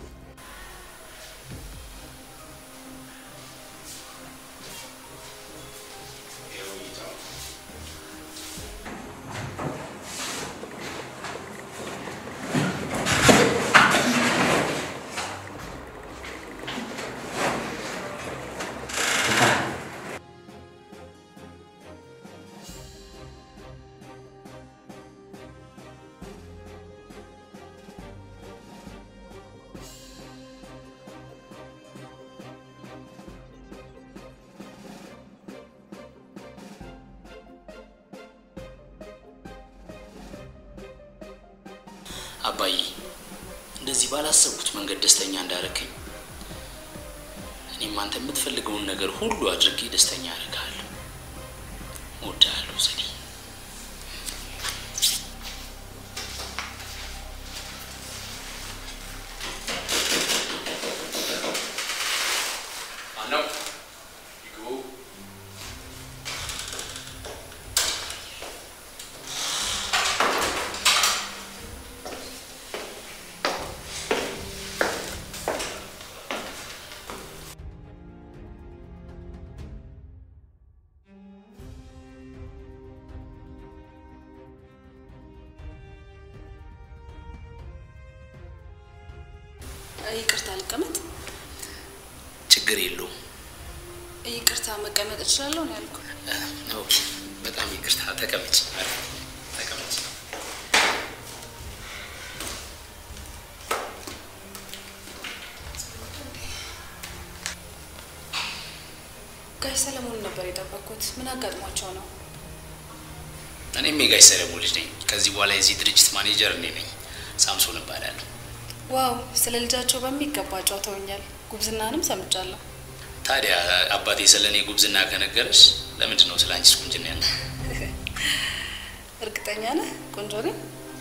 [SPEAKER 3] አባዬ እንደዚህ ባላሰብኩት መንገድ ደስተኛ እንዳረከኝ እኔም አንተ የምትፈልገውን ነገር ሁሉ አድርጌ ደስተኛ አደርግሃለሁ። እወድሃለሁ ዘዴ። ማነው? ይግቡ።
[SPEAKER 4] ይቅርታ ልቀመጥ።
[SPEAKER 3] ችግር የለውም።
[SPEAKER 4] ይቅርታ መቀመጥ እችላለሁ ነው ያልኩ።
[SPEAKER 3] ኦኬ፣ በጣም ይቅርታ። ተቀመጭ፣ ተቀመጭ።
[SPEAKER 4] ጋሽ ሰለሞን ነበር የጠበቅኩት። ምን አጋጥሟቸው ነው?
[SPEAKER 3] እኔም የጋሽ ሰለሞን ልጅ ነኝ። ከዚህ በኋላ የዚህ ድርጅት ማኔጀር እኔ ነኝ። ሳምሶን እባላለሁ።
[SPEAKER 4] ዋው፣ ስለ ልጃቸው በሚገባ ጫውተውኛል። ጉብዝናንም ሰምቻለሁ።
[SPEAKER 3] ታዲያ አባቴ ስለ እኔ ጉብዝና ከነገረሽ ለምንድን ነው ስለ አንቺስ ቁንጅና ያለ?
[SPEAKER 4] እርግጠኛ ነህ ቆንጆ ነኝ?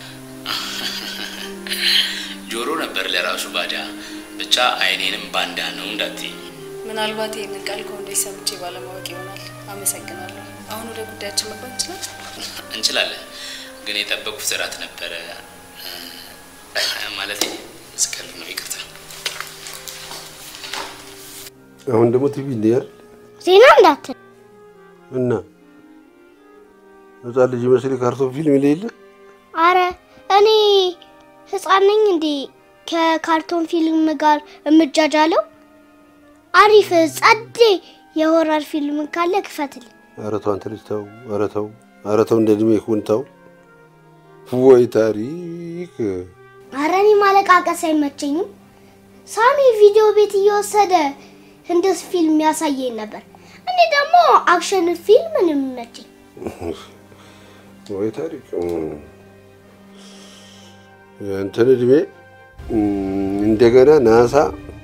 [SPEAKER 3] ጆሮ ነበር ለራሱ ባዳ። ብቻ አይኔንም ባንዳ ነው እንዳትይኝ።
[SPEAKER 4] ምናልባት ይህንን ቃል ከወንዶች ሰምቼ ባለማወቅ ይሆናል። አመሰግናለሁ። አሁን ወደ ጉዳያችን መግባት እንችላለን?
[SPEAKER 3] እንችላለን፣ ግን የጠበቁት እራት ነበረ ማለት ስቀል ነው። ይቅርታ።
[SPEAKER 1] አሁን ደግሞ ቲቪ እንዲያል
[SPEAKER 2] ዜና እንዳትል
[SPEAKER 1] እና ህፃን ልጅ መስል ካርቶን ፊልም የሌለ
[SPEAKER 2] አረ እኔ ህፃን ነኝ እንዴ ከካርቶን ፊልም ጋር እምጃጃለው? አሪፍ ጸዴ የሆረር ፊልም ካለ ክፈትል።
[SPEAKER 1] ኧረ ተው አንተ ልጅ ተው፣ ኧረ ተው፣ ኧረ ተው፣ እንደ እድሜ ይሁን ተው። ወይ ታሪክ!
[SPEAKER 2] አረ እኔ ማለቃቀስ አይመቸኝም። ሳሚ ቪዲዮ ቤት እየወሰደ ህንድስ ፊልም ያሳየኝ ነበር። እኔ ደግሞ አክሽን ፊልም ነው የሚመቸኝ።
[SPEAKER 1] ወይ ታሪክ! የእንትን እድሜ እንደገና ናሳ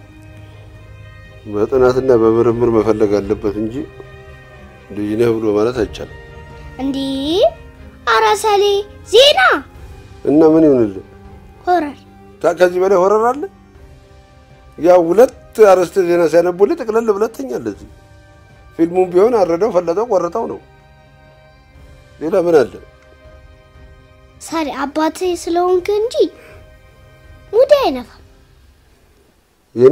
[SPEAKER 1] በጥናትና በምርምር መፈለግ አለበት እንጂ ልጅ ነህ ብሎ ማለት አይቻልም።
[SPEAKER 2] እንዲህ አረ ሰሌ ዜና
[SPEAKER 1] እና ምን ይሁንልህ?
[SPEAKER 2] ሆረር
[SPEAKER 1] ታ- ከዚህ በላይ ሆረር አለ? ያው ሁለት አርዕስተ ዜና ሲያነቡልህ ጥቅልል ብለህ ትተኛለህ። እዚህ ፊልሙም ቢሆን አረደው፣ ፈለጠው፣ ቆረጠው ነው። ሌላ ምን አለ?
[SPEAKER 2] ሳሪ አባቴ ስለሆንክ እንጂ ሙዴ አይነፋም።
[SPEAKER 1] የኔ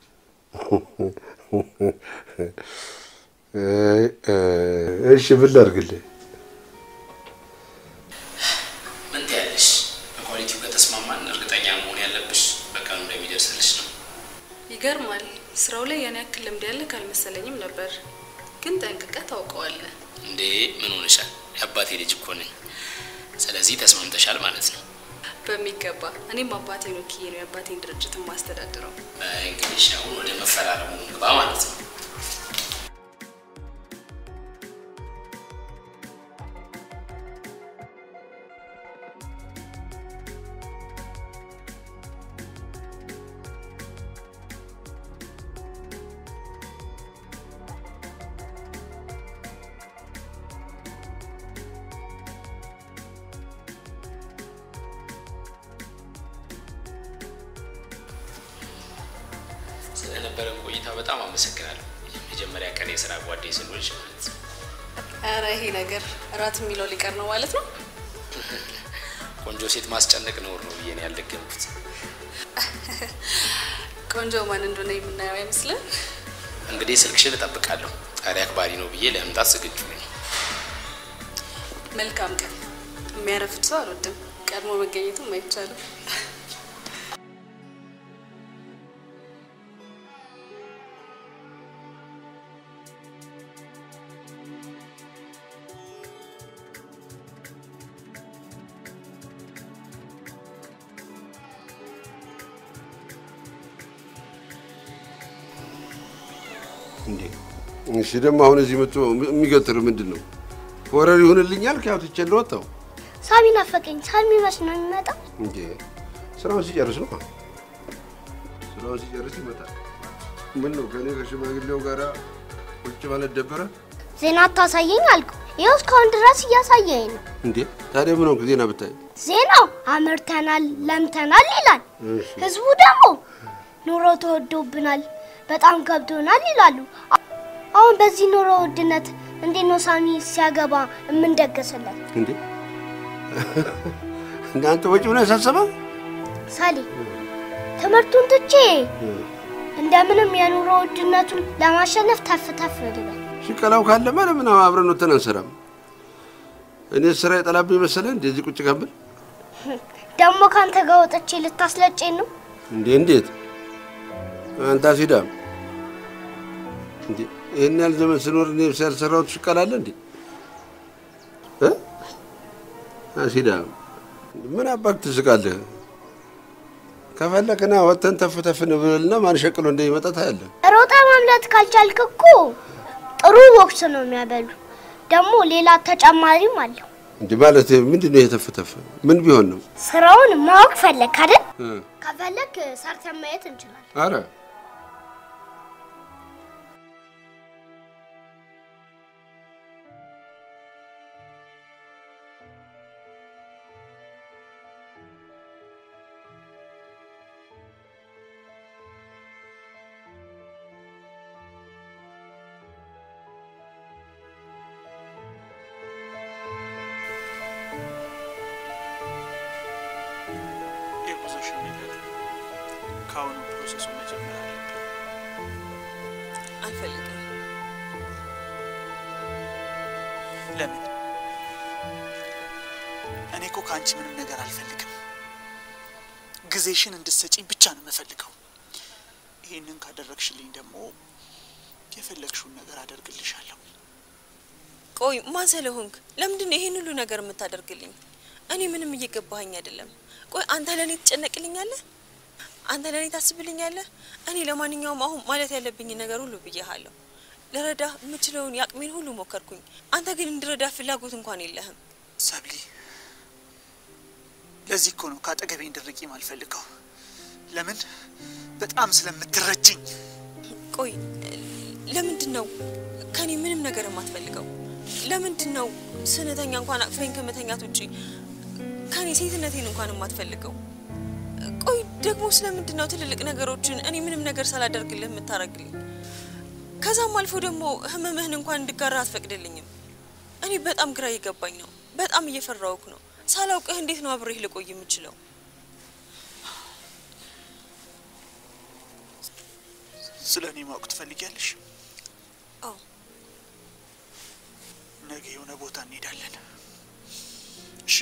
[SPEAKER 1] እሺ ምን ላድርግልህ?
[SPEAKER 3] ምን ትያለሽ? በኳሊቲው ከተስማማን እርግጠኛ መሆን ያለብሽ በቀኑ እንደሚደርስልሽ ነው።
[SPEAKER 4] ይገርማል። ስራው ላይ ያን ያክል ልምድ ያለህ አልመሰለኝም ነበር፣ ግን ጠንቅቀህ ታውቀዋለህ።
[SPEAKER 3] እንዴ ምን ሆነሻል? የአባቴ ልጅ እኮ ነኝ። ስለዚህ ተስማምተሻል ማለት ነው።
[SPEAKER 4] በሚገባ እኔም አባቴን ወክዬ ነው የአባቴን ድርጅት የማስተዳድረው።
[SPEAKER 3] እንግዲህ አሁን ወደ መፈራረሙ ግባ ማለት ነው። ለነበረን ቆይታ በጣም አመሰግናለሁ። የመጀመሪያ ቀን የስራ ጓዴ ስንሆንሽ ማለት ነው።
[SPEAKER 4] ኧረ ይሄ ነገር እራት የሚለው ሊቀር ነው ማለት ነው።
[SPEAKER 3] ቆንጆ ሴት ማስጨነቅ ነውር ነው ብዬ ነው ያልደገምኩት።
[SPEAKER 4] ቆንጆ ማን እንደሆነ የምናየው አይመስልም?
[SPEAKER 3] እንግዲህ ስልክሽን እጠብቃለሁ። ጣሪ አክባሪ ነው ብዬ ለመምጣት ዝግጁ ነኝ።
[SPEAKER 4] መልካም ቀን። የሚያረፍድ ሰው አልወድም። ቀድሞ መገኘቱም አይቻልም።
[SPEAKER 1] እንዴ እሺ፣ ደግሞ አሁን እዚህ መጥቶ የሚገትር ምንድን ነው? ወረር ይሁንልኛል ከያው ትቼ እንደወጣሁ
[SPEAKER 2] ሳሚ ናፈቀኝ። ሳሚ መች ነው የሚመጣው?
[SPEAKER 1] እንዴ ስራውን ሲጨርስ ነው። ስራውን ሲጨርስ ይመጣል። ምን ነው ከኔ ከሽማግሌው ጋር ቁጭ ማለት ደበረ
[SPEAKER 2] ዜና አታሳየኝ አልኩ። ይኸው እስካሁን ድረስ እያሳየኝ ነው።
[SPEAKER 1] እንዴ? ታዲያ ምን ሆንክ? ዜና ብታይ
[SPEAKER 2] ዜናው አምርተናል፣ ለምተናል ይላል።
[SPEAKER 1] እሺ።
[SPEAKER 2] ህዝቡ ደግሞ ኑሮ ተወዶብናል፣ በጣም ገብቶናል ይላሉ። አሁን በዚህ ኑሮ ውድነት እንዴት ነው ሳሚ ሲያገባ የምንደገስለት?
[SPEAKER 1] እንዴ እናንተ ወጪ ሆነ ያሳሰበ
[SPEAKER 2] ሳሊ ትምህርቱን ትቼ እንደምንም የኑሮ ውድነቱን ለማሸነፍ ተፍ ተፍ ልበል።
[SPEAKER 1] ሽቀላው ካለማ ለምን አብረን ወተን አንሰራም? እኔ ስራ የጠላብኝ መሰለህ እንደዚህ ቁጭ ከምል
[SPEAKER 2] ደግሞ ከአንተ ጋር ወጥቼ ልታስለጨኝ ነው?
[SPEAKER 1] እንዴ እንዴት አንተ አሲዳም እንዴ ይህን ያህል ዘመን ስኖር እኔ ያልሰራሁት ሽቀላ አለ እንዴ እ አሲዳም ምን አባክ ትስቃለህ? ከፈለክና ወተን ተፍ ተፍ እንብልና ማን ሸቅሎ እንደሚመጣ ታያለህ።
[SPEAKER 2] ሮጣ ማምለጥ ካልቻልክ እኮ ጥሩ ቦክስ ነው የሚያበሉ። ደግሞ ሌላ ተጨማሪም አለው።
[SPEAKER 1] እንዴ ማለት ምንድን ነው የተፈተፈ? ምን ቢሆን ነው?
[SPEAKER 2] ስራውን ማወቅ ፈለግ አይደል?
[SPEAKER 1] እ
[SPEAKER 2] ከፈለግ ሰርተን ማየት እንችላለን።
[SPEAKER 1] አረ
[SPEAKER 6] የጉዞሽን ነገር ከአሁኑ ፕሮሰሱን መጀመር አለብን።
[SPEAKER 5] አልፈልግም።
[SPEAKER 6] ለምን? እኔ እኮ ከአንቺ ምንም ነገር አልፈልግም። ጊዜሽን እንድትሰጪኝ ብቻ ነው የምፈልገው። ይህንን ካደረግሽልኝ ደግሞ የፈለግሽውን ነገር አደርግልሻለሁ።
[SPEAKER 5] ቆይ ማን ስለሆንክ ለምንድን ነው ይሄን ሁሉ ነገር የምታደርግልኝ? እኔ ምንም እየገባኸኝ አይደለም። ቆይ አንተ ለእኔ ትጨነቅልኛለህ? አንተ ለእኔ ታስብልኛለህ? እኔ ለማንኛውም አሁን ማለት ያለብኝ ነገር ሁሉ ብዬሃለሁ። ልረዳ የምችለውን የአቅሜን ሁሉ ሞከርኩኝ። አንተ ግን እንድረዳ ፍላጎት እንኳን የለህም።
[SPEAKER 6] ሰብሊ፣ ለዚህ እኮ ነው ከአጠገቤ እንድርቂ ማልፈልገው። ለምን? በጣም ስለምትረጅኝ።
[SPEAKER 5] ቆይ ለምንድን ነው ከኔ ምንም ነገር የማትፈልገው? ለምንድን ነው ስንተኛ እንኳን አቅፈኝ ከመተኛት ውጪ ከኔ ሴትነቴን እንኳን የማትፈልገው? ቆይ ደግሞ ስለምንድን ነው ትልልቅ ነገሮችን እኔ ምንም ነገር ሳላደርግልህ የምታደርግልኝ? ከዛም አልፎ ደግሞ ህመምህን እንኳን እንድጋራ አትፈቅድልኝም። እኔ በጣም ግራ እየገባኝ ነው። በጣም እየፈራውክ ነው። ሳላውቅህ እንዴት ነው አብሬህ ልቆይ የምችለው?
[SPEAKER 6] ስለ እኔ ማወቅ ትፈልጊያለሽ?
[SPEAKER 5] አዎ
[SPEAKER 6] ነገ የሆነ ቦታ እንሄዳለን። እሺ?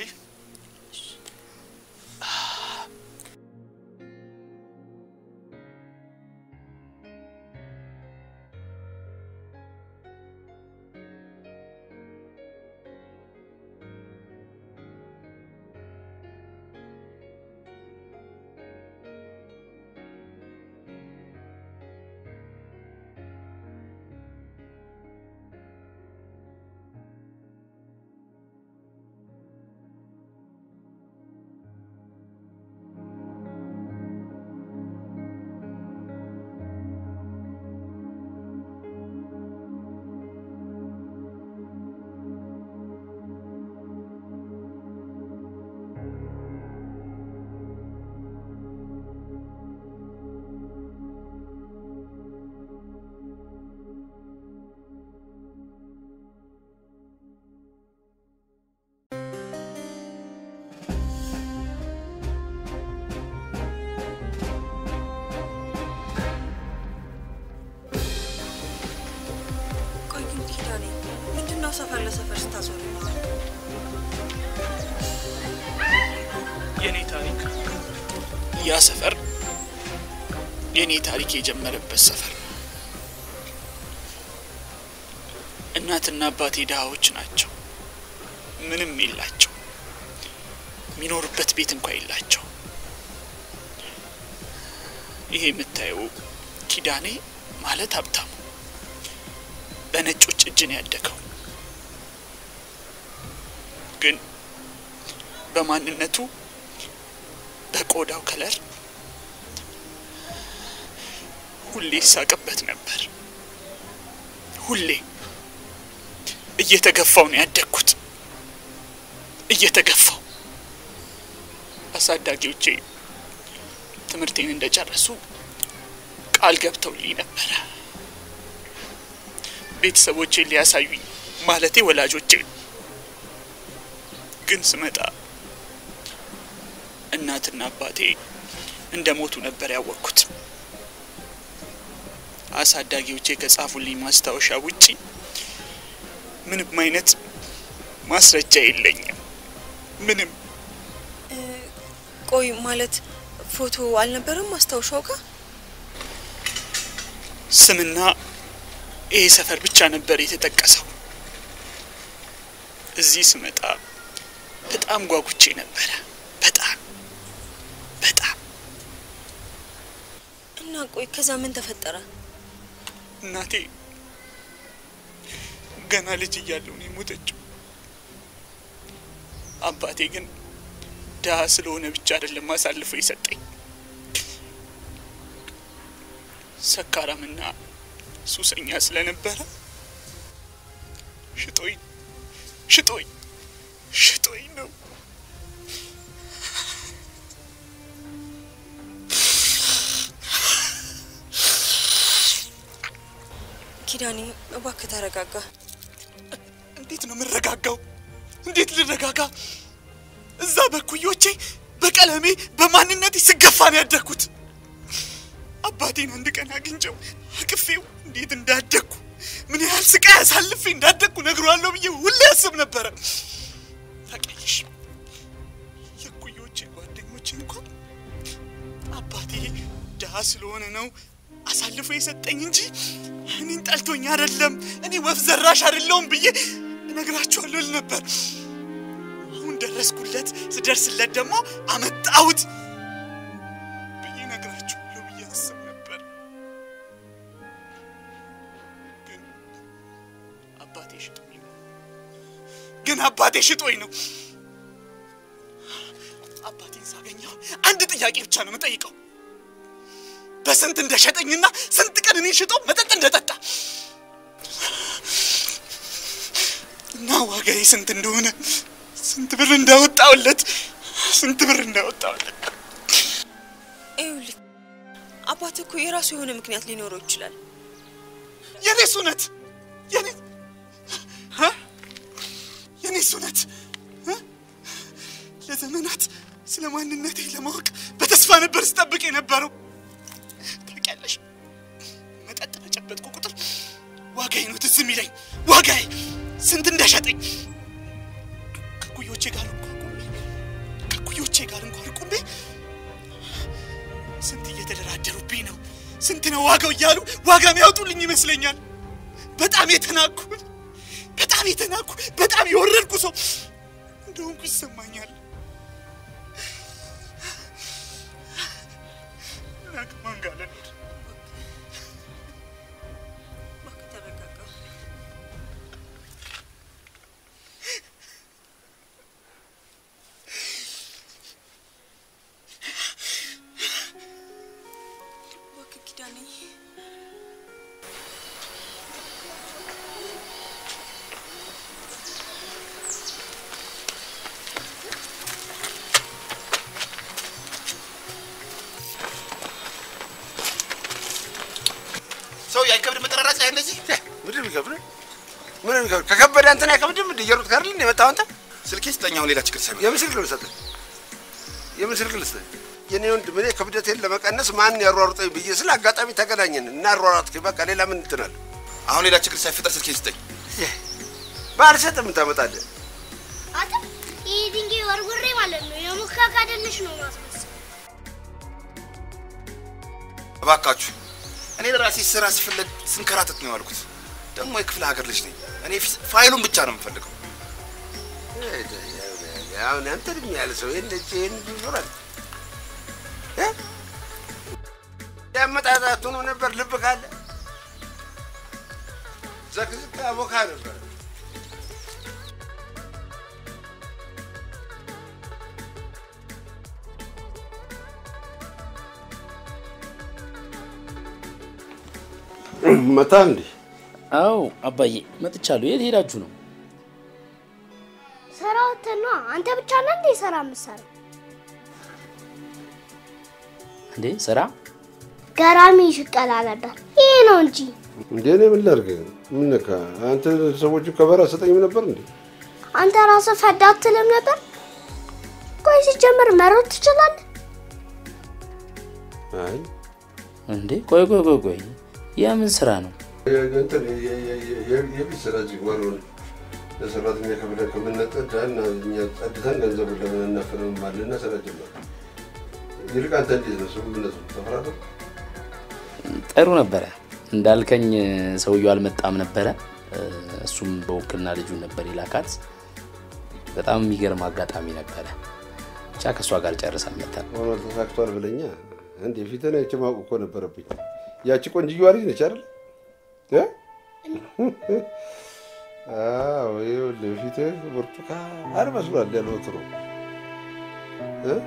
[SPEAKER 5] ሰፈር ለሰፈር ስታዞር ነው።
[SPEAKER 6] የኔ ታሪክ ያ ሰፈር የኔ ታሪክ የጀመረበት ሰፈር ነው። እናትና አባቴ ድሃዎች ናቸው። ምንም የላቸው። የሚኖሩበት ቤት እንኳ የላቸው። ይሄ የምታየው ኪዳኔ ማለት ሀብታሙ በነጮች እጅ ነው ያደገው። ግን በማንነቱ በቆዳው ከለር ሁሌ ይሳቅበት ነበር። ሁሌ እየተገፋው ነው ያደግኩት። እየተገፋው አሳዳጊዎቼ ትምህርቴን እንደጨረሱ ቃል ገብተውልኝ ነበረ። ቤተሰቦቼን ሊያሳዩኝ ማለቴ ወላጆቼ ግን ስመጣ እናትና አባቴ እንደ ሞቱ ነበር ያወቅኩት። አሳዳጊዎቼ ከጻፉልኝ ማስታወሻ ውጪ ምንም አይነት ማስረጃ የለኝም። ምንም
[SPEAKER 5] ቆይ ማለት ፎቶ አልነበረም ማስታወሻው ጋር?
[SPEAKER 6] ስምና ይሄ ሰፈር ብቻ ነበር የተጠቀሰው። እዚህ ስመጣ በጣም ጓጉቼ ነበረ። በጣም በጣም
[SPEAKER 5] እና ቆይ ከዛ ምን ተፈጠረ?
[SPEAKER 6] እናቴ ገና ልጅ እያለሁ ነው የሞተችው። አባቴ ግን ድሀ ስለሆነ ብቻ አይደለም አሳልፎ የሰጠኝ። ሰካራምና ሱሰኛ ስለነበረ ሽጦኝ ሽጦኝ ሽጦኝ ነው።
[SPEAKER 5] ኪዳኔ እባክህ ተረጋጋ።
[SPEAKER 6] እንዴት ነው የምረጋጋው? እንዴት ልረጋጋ? እዛ በኩዮቼ በቀለሜ በማንነቴ ስገፋ ነው ያደግኩት። አባቴን አንድ ቀን አግኝቼው አቅፌው እንዴት እንዳደግኩ ምን ያህል ስቃይ አሳልፌ እንዳደግኩ ነግሯለሁ ብዬ ሁሌ ያስብ ነበረ። ታውቂያለሽ፣ የኩዮቼ ጓደኞቼ እንኳን አባቴ ድሀ ስለሆነ ነው አሳልፎ የሰጠኝ እንጂ እኔን ጠልቶኝ አይደለም፣ እኔ ወፍ ዘራሽ አይደለሁም ብዬ እነግራቸዋለሁ ል ነበር። አሁን ደረስኩለት። ስደርስለት ደግሞ አመጣሁት ብዬ እነግራቸዋለሁ ብዬ አስብ ነበር። ግን አባቴ ሽጦኝ ነው። ግን አባቴ ሽጦኝ ነው። አባቴን ሳገኘው አንድ ጥያቄ ብቻ ነው የምጠይቀው በስንት እንደሸጠኝና ስንት ቀን እኔን ሽጦ መጠጥ እንደጠጣ እና ዋጋዬ ስንት እንደሆነ ስንት ብር እንዳወጣውለት ስንት ብር እንዳወጣውለት።
[SPEAKER 5] ይኸውልህ አባት እኮ የራሱ የሆነ ምክንያት ሊኖረው ይችላል።
[SPEAKER 6] የኔስ እውነት የኔ እ? የኔስ እውነት እ? ለዘመናት ስለ ማንነቴ ለማወቅ በተስፋ ነበር ስጠብቅ የነበረው። ታውቂያለሽ፣ መጠጥ በጨበጥኩ ቁጥር ዋጋዬ ነው ትዝ የሚለኝ። ዋጋዬ ስንት እንደሸጠኝ ከኩዮቼ ጋር እንኳን ቁሜ ከኩዮቼ ጋር እንኳን ቁሜ ስንት እየተደራደሩብኝ ነው፣ ስንት ነው ዋጋው እያሉ ዋጋ የሚያወጡልኝ ይመስለኛል። በጣም የተናኩ በጣም የተናኩ በጣም የወረድኩ ሰው እንደሆንኩ ይሰማኛል። እና ከማን ጋር ልኖር?
[SPEAKER 5] እባክህ ተረጋጋ። እባክህ ኪዳኔ
[SPEAKER 1] ሰው አይከብድ መጠራራት ላይ እንደዚህ ምንድን ነው የሚከብድ? ምን ነው የሚከብድ? ከከበደ አንተን አይከብድም? እንደ እየሮጥክ አይደል እንደ የመጣው አንተ?
[SPEAKER 7] ስልኬ ስጠኝ። አሁን ሌላ ችግር ሰሚ
[SPEAKER 1] የምን ስልክ ነው ልሰጥህ? የምን ስልክ ልስጥህ? የኔ ወንድም እኔ ክብደቴን ለመቀነስ ማን ያሯሩጠኝ ብዬ ስለ አጋጣሚ ተገናኘን እና አሯሯጥክ። በቃ ሌላ ምን እንትን አለ?
[SPEAKER 7] አሁን ሌላ ችግር ሳይፈጠር ስልኬ ስጠኝ።
[SPEAKER 1] ባልሰጥም ታመጣለህ።
[SPEAKER 2] አንተ ይህ ድንጋይ ወርውሬ ማለት ነው የሙካካደልሽ ነው ማስመሰል።
[SPEAKER 7] እባካችሁ እኔ ለራሴ ስራ ስፈለግ ስንከራተት ነው ያልኩት። ደግሞ የክፍለ ሀገር ልጅ ነኝ። እኔ ፊ- ፋይሉን ብቻ ነው የምፈልገው።
[SPEAKER 1] አሁን አንተ እድሜ ያለ ሰው እንደዚህ ይህን ይዞራል። ያመጣጣቱ ነው ነበር ልብ ካለ ዘክዝክ አቦካ ነበር። መታ እንዴ?
[SPEAKER 3] አዎ አባዬ መጥቻለሁ። የት ሄዳችሁ ነው?
[SPEAKER 2] ስራ ወተን ነዋ። አንተ ብቻ ነህ እንዴ ስራ የምትሰራው?
[SPEAKER 3] እንዴ ስራ
[SPEAKER 2] ገራሚ ሽቀላ ነበር። ይሄ ነው እንጂ
[SPEAKER 1] እንዴ እኔ ምን ላድርግ? ምን ነካ? አንተ ሰዎቹ ከበራ ሰጠኝም ነበር እንዴ?
[SPEAKER 2] አንተ ራስህ ፈዳ አትልም ነበር? ቆይ ሲጀምር መሮጥ ትችላለህ?
[SPEAKER 1] አይ
[SPEAKER 3] እንዴ ቆይ ቆይ ቆይ ቆይ የምን ስራ ነው?
[SPEAKER 1] እንትን የቤት ስራ እዚህ ጓሮን ለሰራተኛ ከፍለን ከምንነጠዳ እና እኛ ጸድተን ገንዘቡን ለምን እናፈንም አለና ስራ ጀመር። ይልቅ አንተ እንዴት ነው ስምምነቱ? ተፈራረም?
[SPEAKER 3] ጥሩ ነበረ እንዳልከኝ ሰውየው አልመጣም ነበረ። እሱም በውክልና ልጁን ነበር የላካት። በጣም የሚገርም አጋጣሚ ነበረ። ብቻ ከእሷ ጋር ጨርሰን መተን
[SPEAKER 1] ሆኖ ተሳክቷል ብለኛ እንዴ ፊትን አይቼ ማወቅ እኮ ነበረብኝ። ያቺ ቆንጅየዋ ልጅ ነች አይደል? እ? አዎ ይኸውልህ ፊትህ ብርቱካን መስሏል ያለ ወትሮ እ?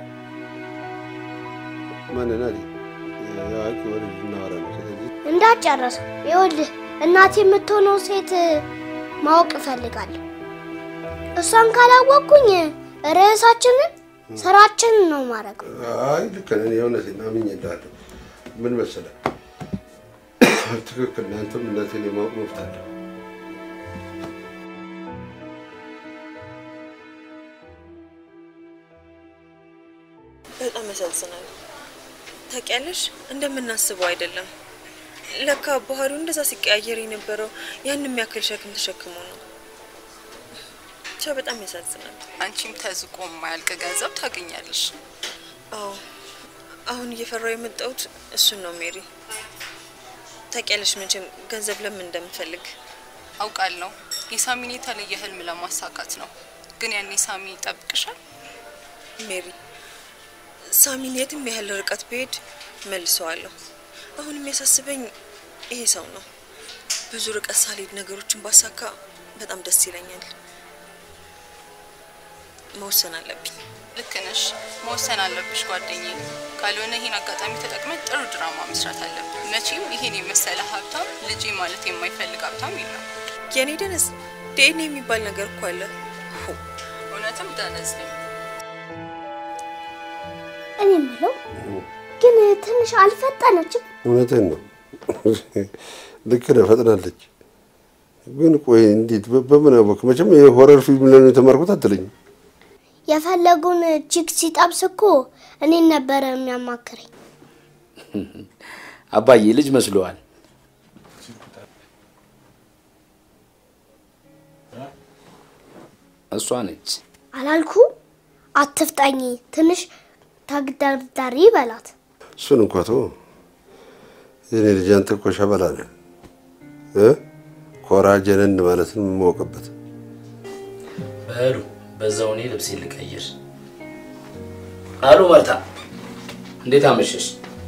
[SPEAKER 1] ማንን አለ የአዋቂ ወሬ እናወራ ነው። ስለዚህ
[SPEAKER 2] እንዳትጨርሰው። ይኸውልህ እናቴ የምትሆነው ሴት ማወቅ እፈልጋለሁ። እሷን ካላወቅኩኝ ርዕሳችንን ስራችንን ነው ማድረግ።
[SPEAKER 1] አይ ልክ ነህ። እኔ የእውነቴን አምኜ እልሃለሁ። ምን መሰለህ ትክክል ነህ። አንተም እናቴን የማወቅ መብት አለ።
[SPEAKER 5] በጣም ያሳዝናል። ታውቂያለሽ፣ እንደምናስበው አይደለም። ለካ ባህሪው እንደዛ ሲቀያየር የነበረው ያን የሚያክል ሸክም ተሸክሞ ነው። ብቻ በጣም ያሳዝናል።
[SPEAKER 4] አንቺም ተዝቆ የማያልቅ ገንዘብ ታገኛለሽ።
[SPEAKER 5] አዎ አሁን እየፈራው የመጣሁት እሱን ነው ሜሪ። ታውቂያለሽ መቼም ገንዘብ ለምን እንደምፈልግ
[SPEAKER 4] አውቃለሁ። የሳሚን የተለየ ህልም ለማሳካት ነው። ግን ያኔ ሳሚ ይጠብቅሻል።
[SPEAKER 5] ሜሪ። ሳሚን የትም ያህል ርቀት ብሄድ መልሰዋለሁ። አሁን የሚያሳስበኝ ይሄ ሰው ነው። ብዙ ርቀት ሳልሄድ ነገሮችን ባሳካ በጣም ደስ ይለኛል። መወሰን አለብኝ።
[SPEAKER 4] ልክ ነሽ። መወሰን አለብሽ ጓደኛዬ። ካልሆነ ይህን አጋጣሚ ተጠቅመን ጥሩ ድራማ መስራት አለብን። መቼም ይሄን የመሰለ ሀብታም ልጄ ማለት የማይፈልግ ሀብታም የለም።
[SPEAKER 5] የኔ ደነዝ ዲኤንኤ የሚባል ነገር እኮ አለ። ሁ፣
[SPEAKER 4] እውነትም ደነዝ ነኝ።
[SPEAKER 2] እኔ የምለው ግን ትንሽ አልፈጠነችም?
[SPEAKER 1] እውነትህን ነው። ልክ ነህ፣ ፈጥናለች። ግን ቆይ እንዴት በ- በምን አወቅ? መቼም የሆረር ፊልም ላይ ነው የተማርኩት አትለኝም።
[SPEAKER 2] የፈለጉን ቺክ ሲጠብስ እኮ እኔን ነበረ የሚያማክረኝ።
[SPEAKER 3] አባዬ ልጅ መስሎዋል። እሷ ነች።
[SPEAKER 2] አላልኩ? አትፍጠኝ፣ ትንሽ ተግደርዳሪ በላት።
[SPEAKER 1] እሱን እንኳ ተወው። የኔ ልጅ አንተ እኮ ሸበላ ነህ እ ኮራ ጀነን ማለትን የምወቅበት
[SPEAKER 3] በሉ በዛው እኔ ልብሴ ልቀይር። አሎ ማርታ፣ እንዴት አመሸሽ?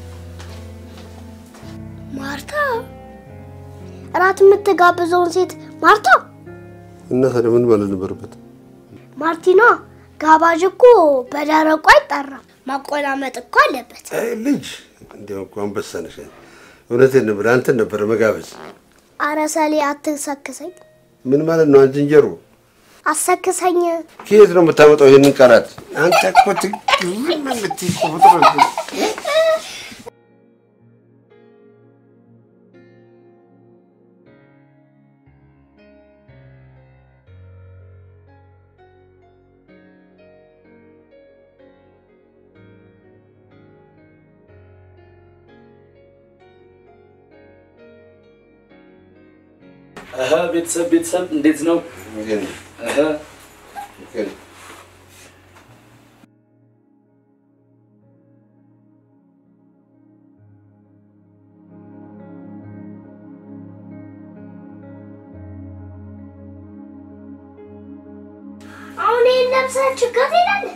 [SPEAKER 2] ማርታ እራት የምትጋብዘውን ሴት ማርታ
[SPEAKER 1] እና ታዲያ ምን ማለት ነበረበት?
[SPEAKER 2] ማርቲኗ ጋባዥ እኮ በደረቁ አይጠራም። ማቆላመጥ እኮ አለበት።
[SPEAKER 1] አይ ልጅ እንዲያው እኮ አንበሳ ነሽ። እውነቴን ነበር፣ አንተን ነበረ መጋበዝ።
[SPEAKER 2] አረ ሰሌ አትሰክሰኝ፣
[SPEAKER 1] ምን ማለት ነው? አንቺ እንጀሮ
[SPEAKER 2] አሰክሰኝ።
[SPEAKER 1] ከየት ነው የምታመጣው ይህንን ቃላት? አንተ እኮ ትግርም የምትይ እኮ ፍጡር ነህ።
[SPEAKER 3] እህ ቤተሰብ ቤተሰብ እንዴት ነው?
[SPEAKER 1] ግን
[SPEAKER 3] እህ
[SPEAKER 1] ግን
[SPEAKER 2] አሁን ይህን ለብሰህ ችግር ትሄዳለህ?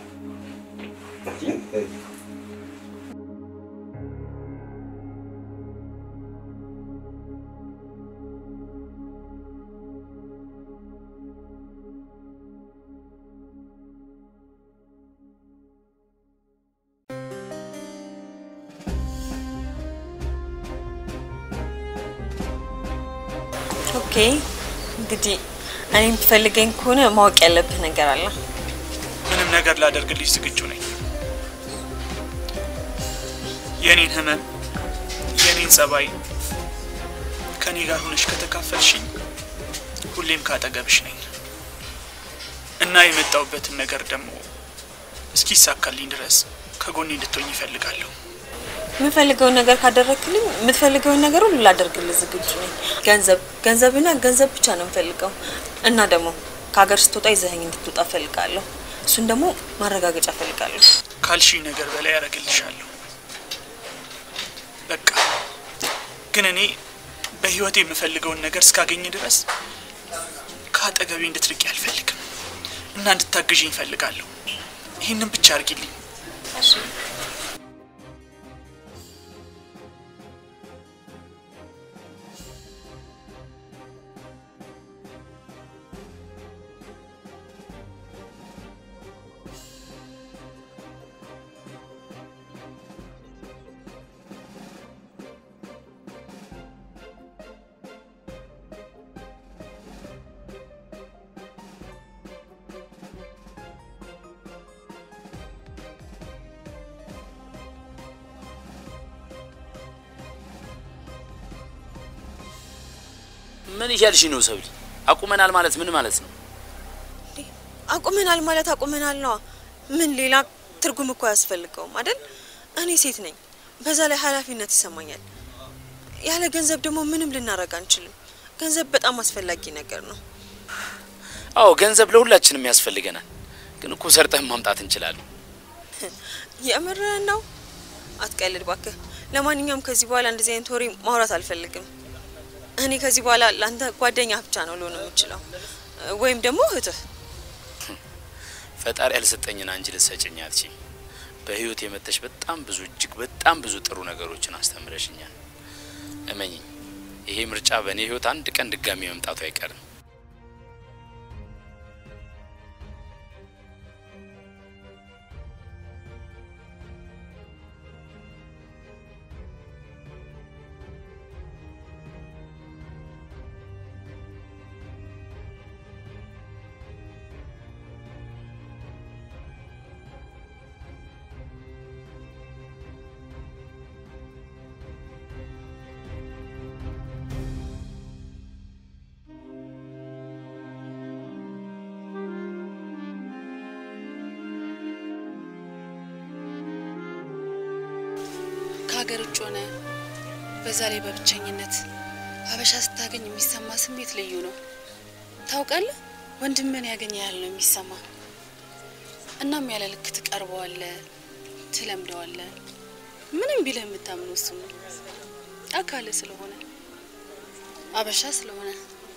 [SPEAKER 5] ኦኬ እንግዲህ እኔ የምትፈልገኝ ከሆነ ማወቅ ያለብህ ነገር አለ።
[SPEAKER 6] ምንም ነገር ላደርግልሽ ዝግጁ ነኝ። የኔን ህመም፣ የኔን ጸባይ ከኔ ጋር ሆነሽ ከተካፈልሽኝ ሁሌም ካጠገብሽ ነኝ እና የመጣውበትን ነገር ደግሞ እስኪሳካልኝ ድረስ ከጎኔ እንድትሆኝ ይፈልጋለሁ።
[SPEAKER 5] የምፈልገውን ነገር ካደረግክልኝ የምትፈልገውን ነገር ሁሉ ላደርግልህ ዝግጁ ነኝ። ገንዘብ ገንዘብና ገንዘብ ብቻ ነው የምፈልገው እና ደግሞ ከሀገር ስትወጣ ይዘኸኝ እንድትወጣ እፈልጋለሁ። እሱን ደግሞ ማረጋገጫ እፈልጋለሁ።
[SPEAKER 6] ካልሽኝ ነገር በላይ ያደርግልሻለሁ። በቃ ግን እኔ በህይወት የምፈልገውን ነገር እስካገኝ ድረስ ከአጠገቤ እንድትርቂ አልፈልግም እና እንድታግዥኝ እፈልጋለሁ። ይህንን ብቻ አርጊልኝ።
[SPEAKER 3] ምን እያልሽ ነው ሰብሊ? አቁመናል ማለት ምን ማለት ነው?
[SPEAKER 5] አቁመናል ማለት አቁመናል ነዋ። ምን ሌላ ትርጉም እኮ አያስፈልገውም አይደል? እኔ ሴት ነኝ፣ በዛ ላይ ኃላፊነት ይሰማኛል። ያለ ገንዘብ ደግሞ ምንም ልናደርግ አንችልም። ገንዘብ በጣም አስፈላጊ ነገር ነው።
[SPEAKER 3] አዎ ገንዘብ ለሁላችንም ያስፈልገናል። ግን እኮ ሰርተን ማምጣት እንችላለን።
[SPEAKER 5] የምርህን ነው? አትቀልድ ባክህ። ለማንኛውም ከዚህ በኋላ እንደዚህ አይነት ወሬ ማውራት አልፈልግም። እኔ ከዚህ በኋላ ለአንተ ጓደኛ ብቻ ነው ልሆን የምችለው፣ ወይም ደግሞ እህትህ።
[SPEAKER 3] ፈጣሪ ያልሰጠኝን አንቺ ልትሰጭኝ አትችይም። በህይወት የመተሽ በጣም ብዙ እጅግ በጣም ብዙ ጥሩ ነገሮችን አስተምረሽኛል። እመኝኝ፣ ይሄ ምርጫ በእኔ ህይወት አንድ ቀን ድጋሚ መምጣቱ አይቀርም።
[SPEAKER 4] ከሀገር ውጭ ሆነ በዛ ላይ በብቸኝነት ሀበሻ ስታገኝ የሚሰማ ስሜት ልዩ ነው። ታውቃለህ፣ ወንድምን ያገኘ ያህል ነው የሚሰማ። እናም ያለ ልክ ትቀርበዋለ፣ ትለምደዋለ። ምንም ቢልህ የምታምነው እሱ ነው። አካል ስለሆነ አበሻ ስለሆነ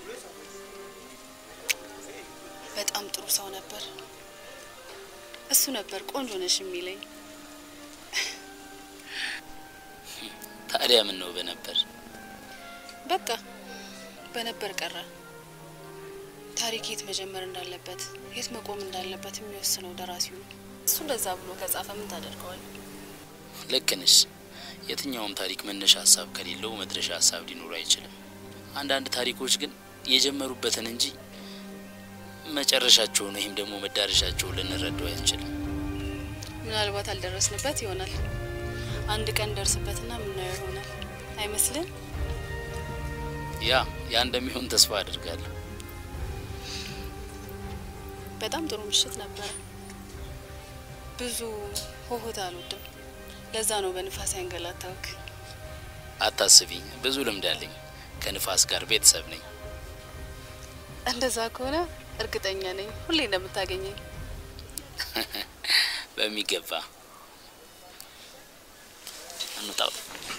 [SPEAKER 4] በጣም ጥሩ ሰው ነበር። እሱ ነበር ቆንጆ ነሽ የሚለኝ።
[SPEAKER 3] ታዲያ ምን ነው በነበር
[SPEAKER 4] በቃ በነበር ቀረ። ታሪክ የት መጀመር እንዳለበት የት መቆም እንዳለበት የሚወስነው ደራሲው ነው። እሱ እንደዛ ብሎ ከጻፈ ምን ታደርገዋል?
[SPEAKER 3] ልክ ነሽ። የትኛውም ታሪክ መነሻ ሀሳብ ከሌለው መድረሻ ሀሳብ ሊኖሩ አይችልም። አንዳንድ ታሪኮች ግን የጀመሩበትን እንጂ መጨረሻቸውን ወይም ደግሞ መዳረሻቸውን ልንረዳው አንችልም።
[SPEAKER 4] ምናልባት አልደረስንበት ይሆናል። አንድ ቀን ደርስበትና ምናየው ይሆናል አይመስልም?
[SPEAKER 3] ያ ያ እንደሚሆን ተስፋ አድርጋለሁ።
[SPEAKER 4] በጣም ጥሩ ምሽት ነበረ። ብዙ ሆሆታ አልወድም። ለዛ ነው በንፋስ ያንገላታውክ።
[SPEAKER 3] አታስቢ፣ ብዙ ልምድ አለኝ። ከንፋስ ጋር ቤተሰብ ነኝ።
[SPEAKER 4] እንደዛ ከሆነ እርግጠኛ ነኝ ሁሌ እንደምታገኘኝ።
[SPEAKER 3] በሚገባ እንውጣው።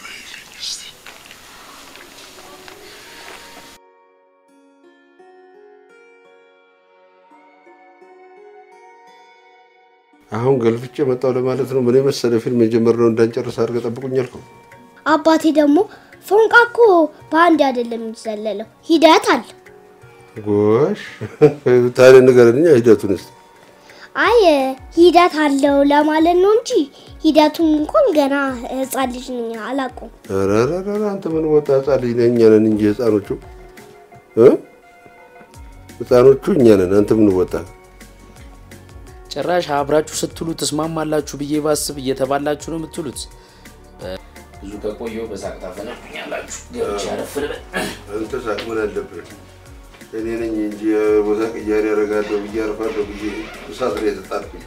[SPEAKER 1] አሁን ገልፍጬ መጣው ለማለት ነው። ምን የመሰለ ፊልም የጀመርነው እንዳንጨርስ አድርገህ ጠብቁኝ አልከው።
[SPEAKER 2] አባቴ ደግሞ ፎንቃ እኮ በአንድ አይደለም የሚዘለለው ሂደት አለ።
[SPEAKER 1] ጎሽ ታዲያ ንገረኛ ሂደቱን እስኪ።
[SPEAKER 2] አይ ሂደት አለው ለማለት ነው እንጂ ሂደቱን እንኳን ገና ህፃን ልጅ ነኝ አላውቀውም።
[SPEAKER 1] ኧረ ኧረ ኧረ አንተ ምን ወጣ ህፃን ልጅ ነህ? እኛ ነን እንጂ ህፃኖቹ እ ህፃኖቹ እኛ ነን። አንተ ምን ወጣ?
[SPEAKER 3] ጭራሽ አብራችሁ ስትሉ ትስማማላችሁ ብዬ ባስብ እየተባላችሁ ነው የምትሉት። ብዙ ከቆየው በሳቅ ታፈነዱኛላችሁ። ገብቼ አረፍ ልበል።
[SPEAKER 1] አንተ ሳቅ ምን አለብህ? እኔ ነኝ እንጂ ቦታ ቅያሬ ያደርጋለሁ ብዬ አርፋለሁ ብዬ እሳት ላይ የተጣልኩኝ።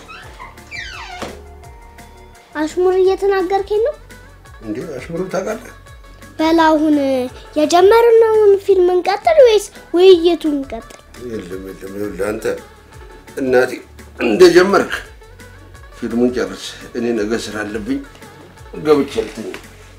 [SPEAKER 2] አሽሙር እየተናገርከኝ ነው?
[SPEAKER 1] እንዴ አሽሙሩ ታውቃለህ?
[SPEAKER 2] በል አሁን የጀመርነውን ፊልም እንቀጥል ወይስ ውይይቱን እንቀጥል?
[SPEAKER 1] የለም የለም፣ ይኸውልህ አንተ እናቴ እንደጀመርክ ፊልሙን ጨርስ። እኔ ነገ ስራ አለብኝ ገብቼ ልተኛ።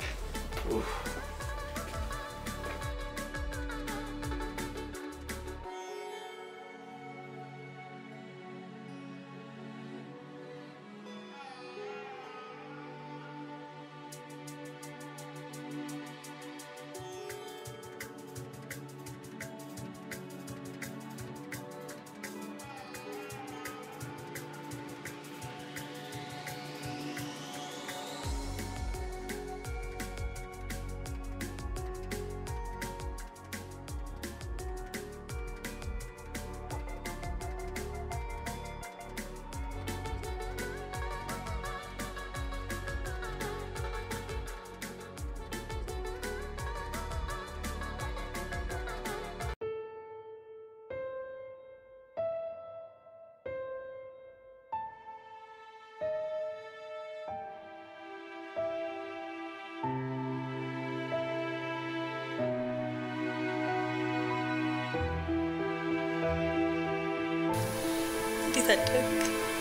[SPEAKER 5] እንዴት አደረግ?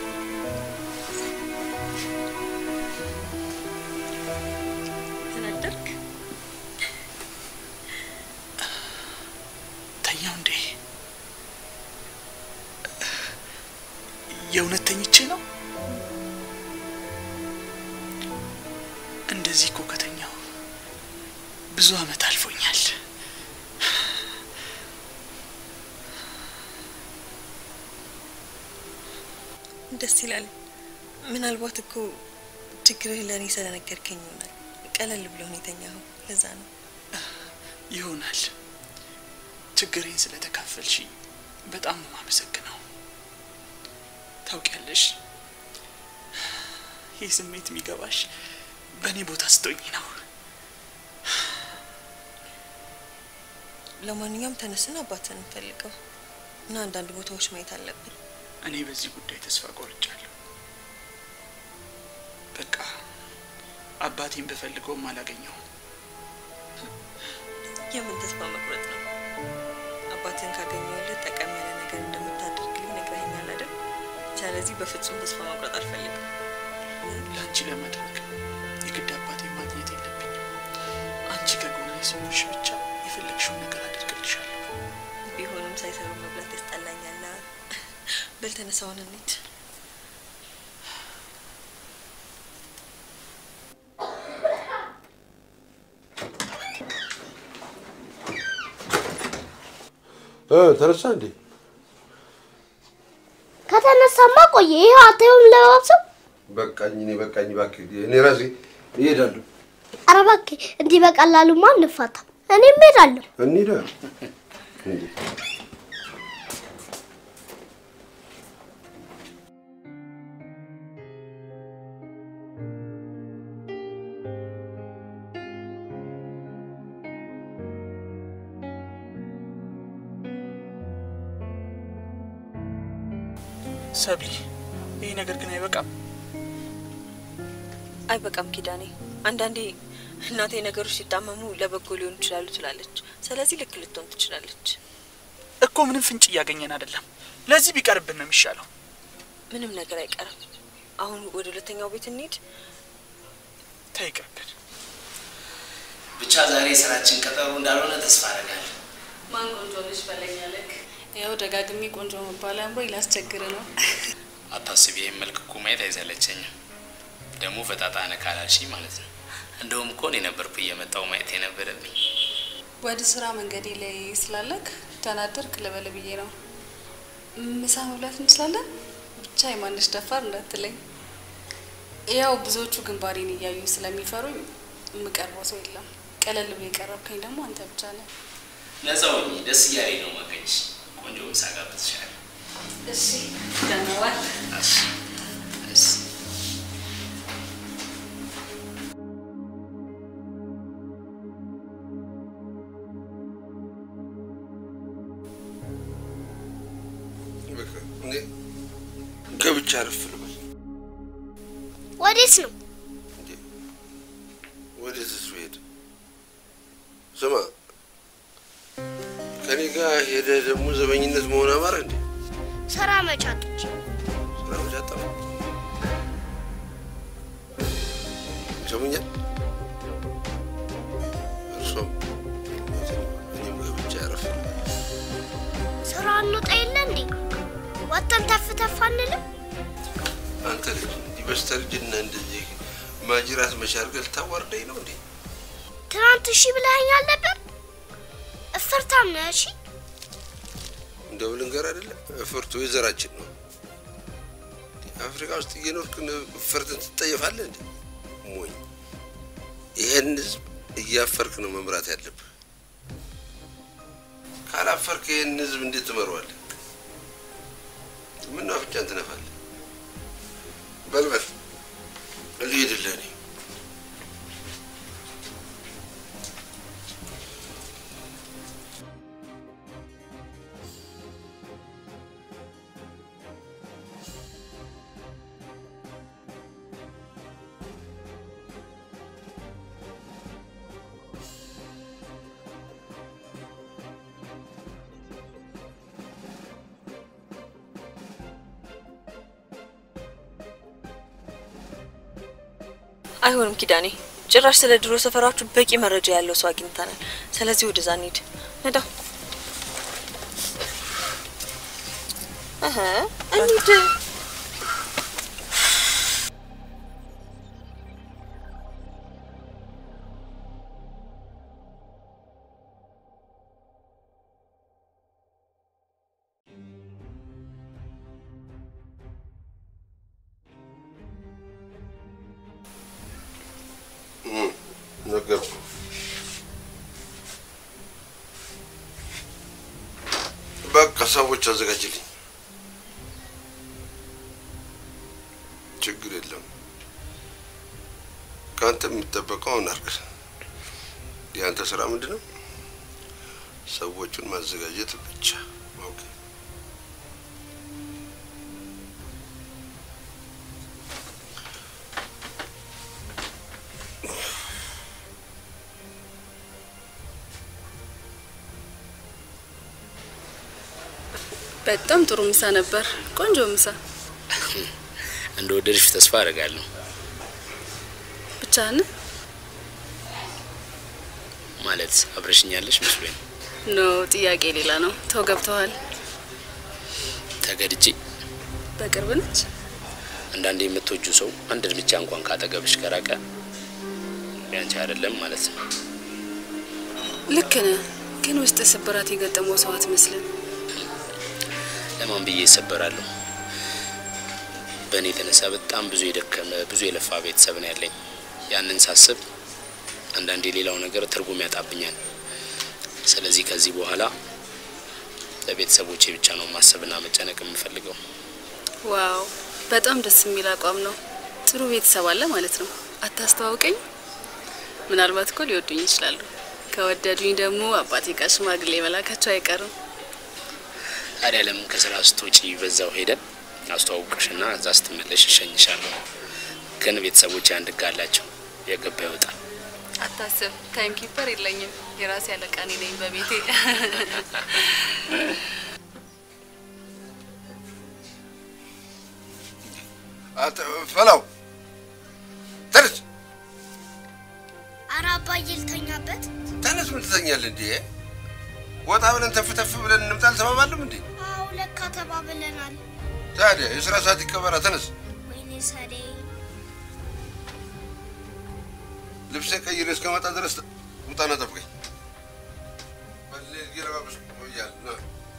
[SPEAKER 5] ተናደርክ?
[SPEAKER 6] ተኛው እንዴ? የእውነት ተኝቼ ነው? እንደዚህ እኮ ከተኛው ብዙ አመት አልፎኛል።
[SPEAKER 5] ደስ ይላል። ምናልባት እኮ ችግርህ ለእኔ ስለነገርከኝ ይሆናል ቀለል ብሎ ነው የተኛኸው። ለዛ ነው
[SPEAKER 6] ይሆናል። ችግሬን ስለተካፈልሽ በጣም ነው የማመሰግነው። ታውቂያለሽ፣ ይህ ስሜት የሚገባሽ በእኔ ቦታ ስትሆኚ ነው።
[SPEAKER 5] ለማንኛውም ተነስን አባትን እንፈልገው እና አንዳንድ ቦታዎች ማየት አለብን።
[SPEAKER 6] እኔ በዚህ ጉዳይ ተስፋ ቆርጫለሁ። በቃ አባቴን ብፈልገውም አላገኘውም።
[SPEAKER 5] የምን ተስፋ መቁረጥ ነው? አባትን ካገኘሁለት ጠቃሚ ያለ ነገር እንደምታደርግልኝ ነግረኸኛል አይደል? ስለዚህ በፍጹም ተስፋ መቁረጥ አልፈልግም።
[SPEAKER 6] ለአንቺ ለማድረግ የግድ አባቴን ማግኘት የለብኝም። አንቺ ከጎኔ ስኖርሽ ብቻ የፈለግሽውን ነገር አደርግልሻለሁ።
[SPEAKER 5] ቢሆንም ሳይሰሩ መብላት ያስጠላኛል። በል ተነሳ፣ አሁን እንሂድ።
[SPEAKER 1] እ ተነሳ እንዴ?
[SPEAKER 2] ከተነሳማ ቆየ። ይኸው አታየውም ለባብሰው።
[SPEAKER 1] በቃኝ፣ እኔ በቃኝ፣ እባክህ እኔ ራሴ እሄዳለሁ።
[SPEAKER 2] ኧረ እባክህ እንዲህ በቀላሉማ አንፋታም። እኔም እሄዳለሁ።
[SPEAKER 1] እንሂዳ እንዴ
[SPEAKER 6] ሰብሊ፣ ይህ ነገር ግን አይበቃም።
[SPEAKER 5] አይበቃም ኪዳኔ። አንዳንዴ እናቴ ነገሮች ሲጣመሙ ለበጎ ሊሆኑ ይችላሉ ትላለች። ስለዚህ ልክ ልትሆን ትችላለች።
[SPEAKER 6] እኮ ምንም ፍንጭ እያገኘን አይደለም። ለዚህ ቢቀርብን ነው የሚሻለው።
[SPEAKER 5] ምንም ነገር አይቀርም። አሁን ወደ ሁለተኛው ቤት እንሂድ።
[SPEAKER 6] ተይ ይቅርብን።
[SPEAKER 3] ብቻ ዛሬ የስራችን ቀጠሮ እንዳልሆነ ተስፋ አደርጋለሁ።
[SPEAKER 4] ማን ቆንጆ ልጅ በለኛለክ? ያው ደጋግሜ ቆንጆ መባል አምሮኝ ላስቸግር ነው።
[SPEAKER 3] አታስቢ፣ ይህን መልክ እኮ ማየት አይሰለቸኝም። ደግሞ ፈጣጣ ነህ ካላልሽኝ ማለት ነው። እንደውም እኮ እኔ ነበርኩ እየመጣው ማየት የነበረብኝ።
[SPEAKER 4] ወደ ስራ መንገዴ ላይ ስላለክ ተናደርክ ልበል ብዬ ነው። ምሳ መብላት እንችላለን? ብቻ የማንሽ ደፋር እንዳትለኝ። ያው ብዙዎቹ ግንባሬን እያዩ ስለሚፈሩኝ የምቀርበው ሰው የለም። ቀለል ብሎ የቀረብከኝ ደግሞ አንተ ብቻ ነህ።
[SPEAKER 3] ነፃ ሁኚ፣ ደስ እያለኝ ነው ማገኝሽ። ቆንጆ ምሳ ጋብዝሻለሁ።
[SPEAKER 4] እሺ ደህና ዋል።
[SPEAKER 3] እሺ፣ እሺ።
[SPEAKER 1] በቃ እኔ ገብቼ አረፍ ልበል።
[SPEAKER 2] ወዴት ነው?
[SPEAKER 1] ወዴት እሱ ሄደ? ስማ ከኔ ጋር ሄደ ደግሞ ዘበኝነት መሆን አማረ እንዴ?
[SPEAKER 2] ስራ መቻቶች
[SPEAKER 1] ስራ መቻጣ ይሰሙኛል። እርሶም እኔም ገብቼ አረፍ ልበል።
[SPEAKER 2] ስራ እንውጣ የለ እንዴ? ወጥተን ተፍ ተፍ አንልም?
[SPEAKER 1] አንተ ልጅ እንዲህ በስተርጅና እንደዚህ ማጅራት መሻርገል ታዋርደኝ ነው እንዴ?
[SPEAKER 2] ትናንት እሺ ብለኸኛል ነበር። እፍርታም ነህ። እሺ
[SPEAKER 1] እንደው ልንገር አይደለም እፍርቱ የዘራችን ነው። አፍሪካ ውስጥ እየኖርክ እፍርትን ትጠየፋለህ እንዴ? ሞኝ! ይሄን ህዝብ እያፈርክ ነው መምራት ያለብህ። ካላፈርክ ይሄን ህዝብ እንዴት ትመራዋለህ? ምን አፍንጫን ትነፋለህ? በልበል ልሄድልህ እኔ
[SPEAKER 5] አይሆንም ኪዳኔ፣ ጭራሽ ስለ ድሮ ሰፈራችሁ በቂ መረጃ ያለው ሰው አግኝተናል። ስለዚህ ወደዛ እንሂድ። ነዳ እህ እንሂድ።
[SPEAKER 1] ነገርኩ። በቃ ሰዎች አዘጋጅልኝ። ችግር የለም። ከአንተ የሚጠበቀውን አድርግ። የአንተ ስራ ምንድን ነው? ሰዎቹን ማዘጋጀት ብቻ። ኦኬ።
[SPEAKER 4] በጣም ጥሩ ምሳ ነበር። ቆንጆ ምሳ።
[SPEAKER 3] እንደ ወደድሽ ተስፋ አደርጋለሁ።
[SPEAKER 4] ብቻህን
[SPEAKER 3] ማለት አብረሽኛለሽ መስሎኝ ነው።
[SPEAKER 4] ኖ፣ ጥያቄ ሌላ ነው። ተው ገብተዋል።
[SPEAKER 3] ተገድጄ
[SPEAKER 4] በቅርብ ነች።
[SPEAKER 3] አንዳንዴ የምትወጁ ሰው አንድ እርምጃ እንኳን ካጠገብሽ ከራቀ ያንቺ አይደለም ማለት ነው።
[SPEAKER 4] ልክ ነህ፣ ግን ውስጥ ስብራት የገጠመው ሰው አትመስልም።
[SPEAKER 3] ለማን ብዬ ይሰበራለሁ? በእኔ የተነሳ በጣም ብዙ የደከመ ብዙ የለፋ ቤተሰብ ነው ያለኝ። ያንን ሳስብ አንዳንዴ ሌላው ነገር ትርጉም ያጣብኛል። ስለዚህ ከዚህ በኋላ ለቤተሰቦቼ ብቻ ነው ማሰብና መጨነቅ የምፈልገው።
[SPEAKER 4] ዋው፣ በጣም ደስ የሚል አቋም ነው። ጥሩ ቤተሰብ አለ ማለት ነው። አታስተዋውቀኝ? ምናልባት እኮ ሊወዱኝ ይችላሉ። ከወደዱኝ ደግሞ አባቴ ጋር ሽማግሌ መላካቸው አይቀርም።
[SPEAKER 3] ታዲያ ለምን ከስራ ስትወጪ በዛው ሄደን አስተዋውቅሽና እዛ ስትመለሽ እሸኝሻለሁ። ግን ቤተሰቦቼ አንድ ሕግ አላቸው፣ የገባ ይወጣል።
[SPEAKER 4] አታስብ፣ ታይም ኪፐር የለኝም። የራሴ አለቃ እኔ ነኝ በቤቴ።
[SPEAKER 1] ትበላው። ተነስ
[SPEAKER 2] ኧረ አባዬ ልተኛበት።
[SPEAKER 1] ተነስ። ምን ትተኛለህ እንዴ? ወጣ ብለን ተፍ ተፍ ብለን እንምጣ አልተባባልም እንዴ?
[SPEAKER 2] አዎ ለካ ተባብለናል።
[SPEAKER 1] ታዲያ የስራ ሰዓት ይከበራ። ተነስ።
[SPEAKER 2] ወይኔ ሰዴ
[SPEAKER 1] ልብሴ ቀይሬ እስከመጣ ድረስ ውጣና ጠብቀኝ። በሌ እየለባበስኩ እቆያለሁ። ና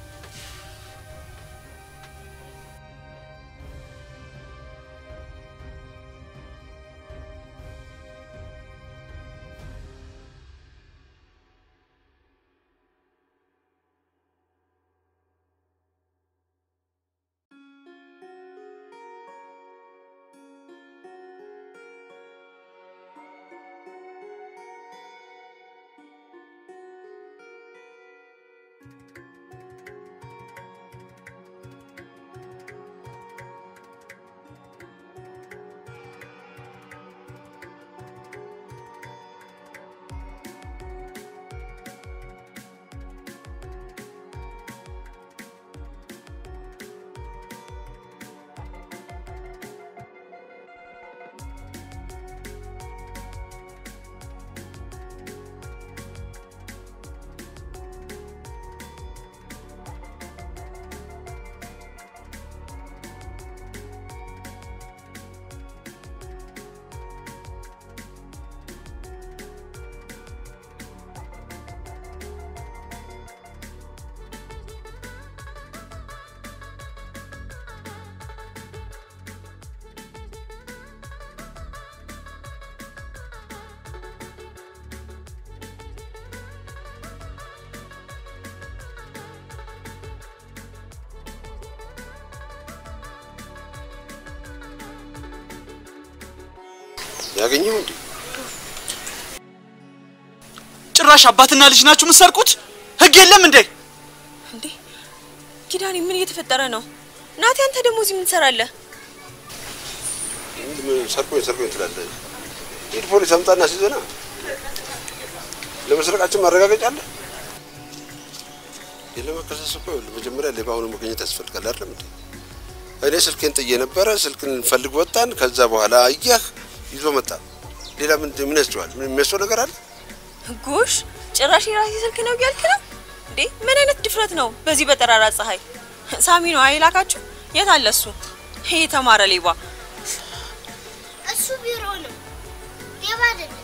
[SPEAKER 1] ያገኘው እንዴ?
[SPEAKER 6] ጭራሽ አባትና ልጅ ናችሁ የምትሰርቁት? ህግ የለም እንዴ?
[SPEAKER 5] እንዴ ኪዳኔ፣ ምን እየተፈጠረ ነው? ናቲ፣ አንተ ደግሞ እዚህ ምን ትሰራለህ?
[SPEAKER 1] ሰርቆኝ ሰርቆኝ ትላለህ። ሂድ ፖሊስ አምጣና ሲዘና ለመስረቃችን ማረጋገጫ አለ። ለመከሰስ እኮ ይኸውልህ መጀመሪያ ሌባ ሆኖ መገኘት ያስፈልጋል አይደለም እንዴ? እኔ ስልኬን ጥዬ ነበረ። ስልክን ልንፈልግ ወጣን። ከዛ በኋላ አየህ ይዞ መጣ። ሌላ ምን ምን ያስችዋል? ምን የሚያስው ነገር አለ?
[SPEAKER 5] ጎሽ፣ ጭራሽ የራሴ ስልክ ነው እያልክ ነው እንዴ? ምን አይነት ድፍረት ነው? በዚህ በጠራራ ፀሐይ ሳሚ ነው አይላካችሁ? የት አለ እሱ? ይሄ የተማረ ሌባ
[SPEAKER 2] እሱ ቢሮ ነው፣ ሌባ አይደለም።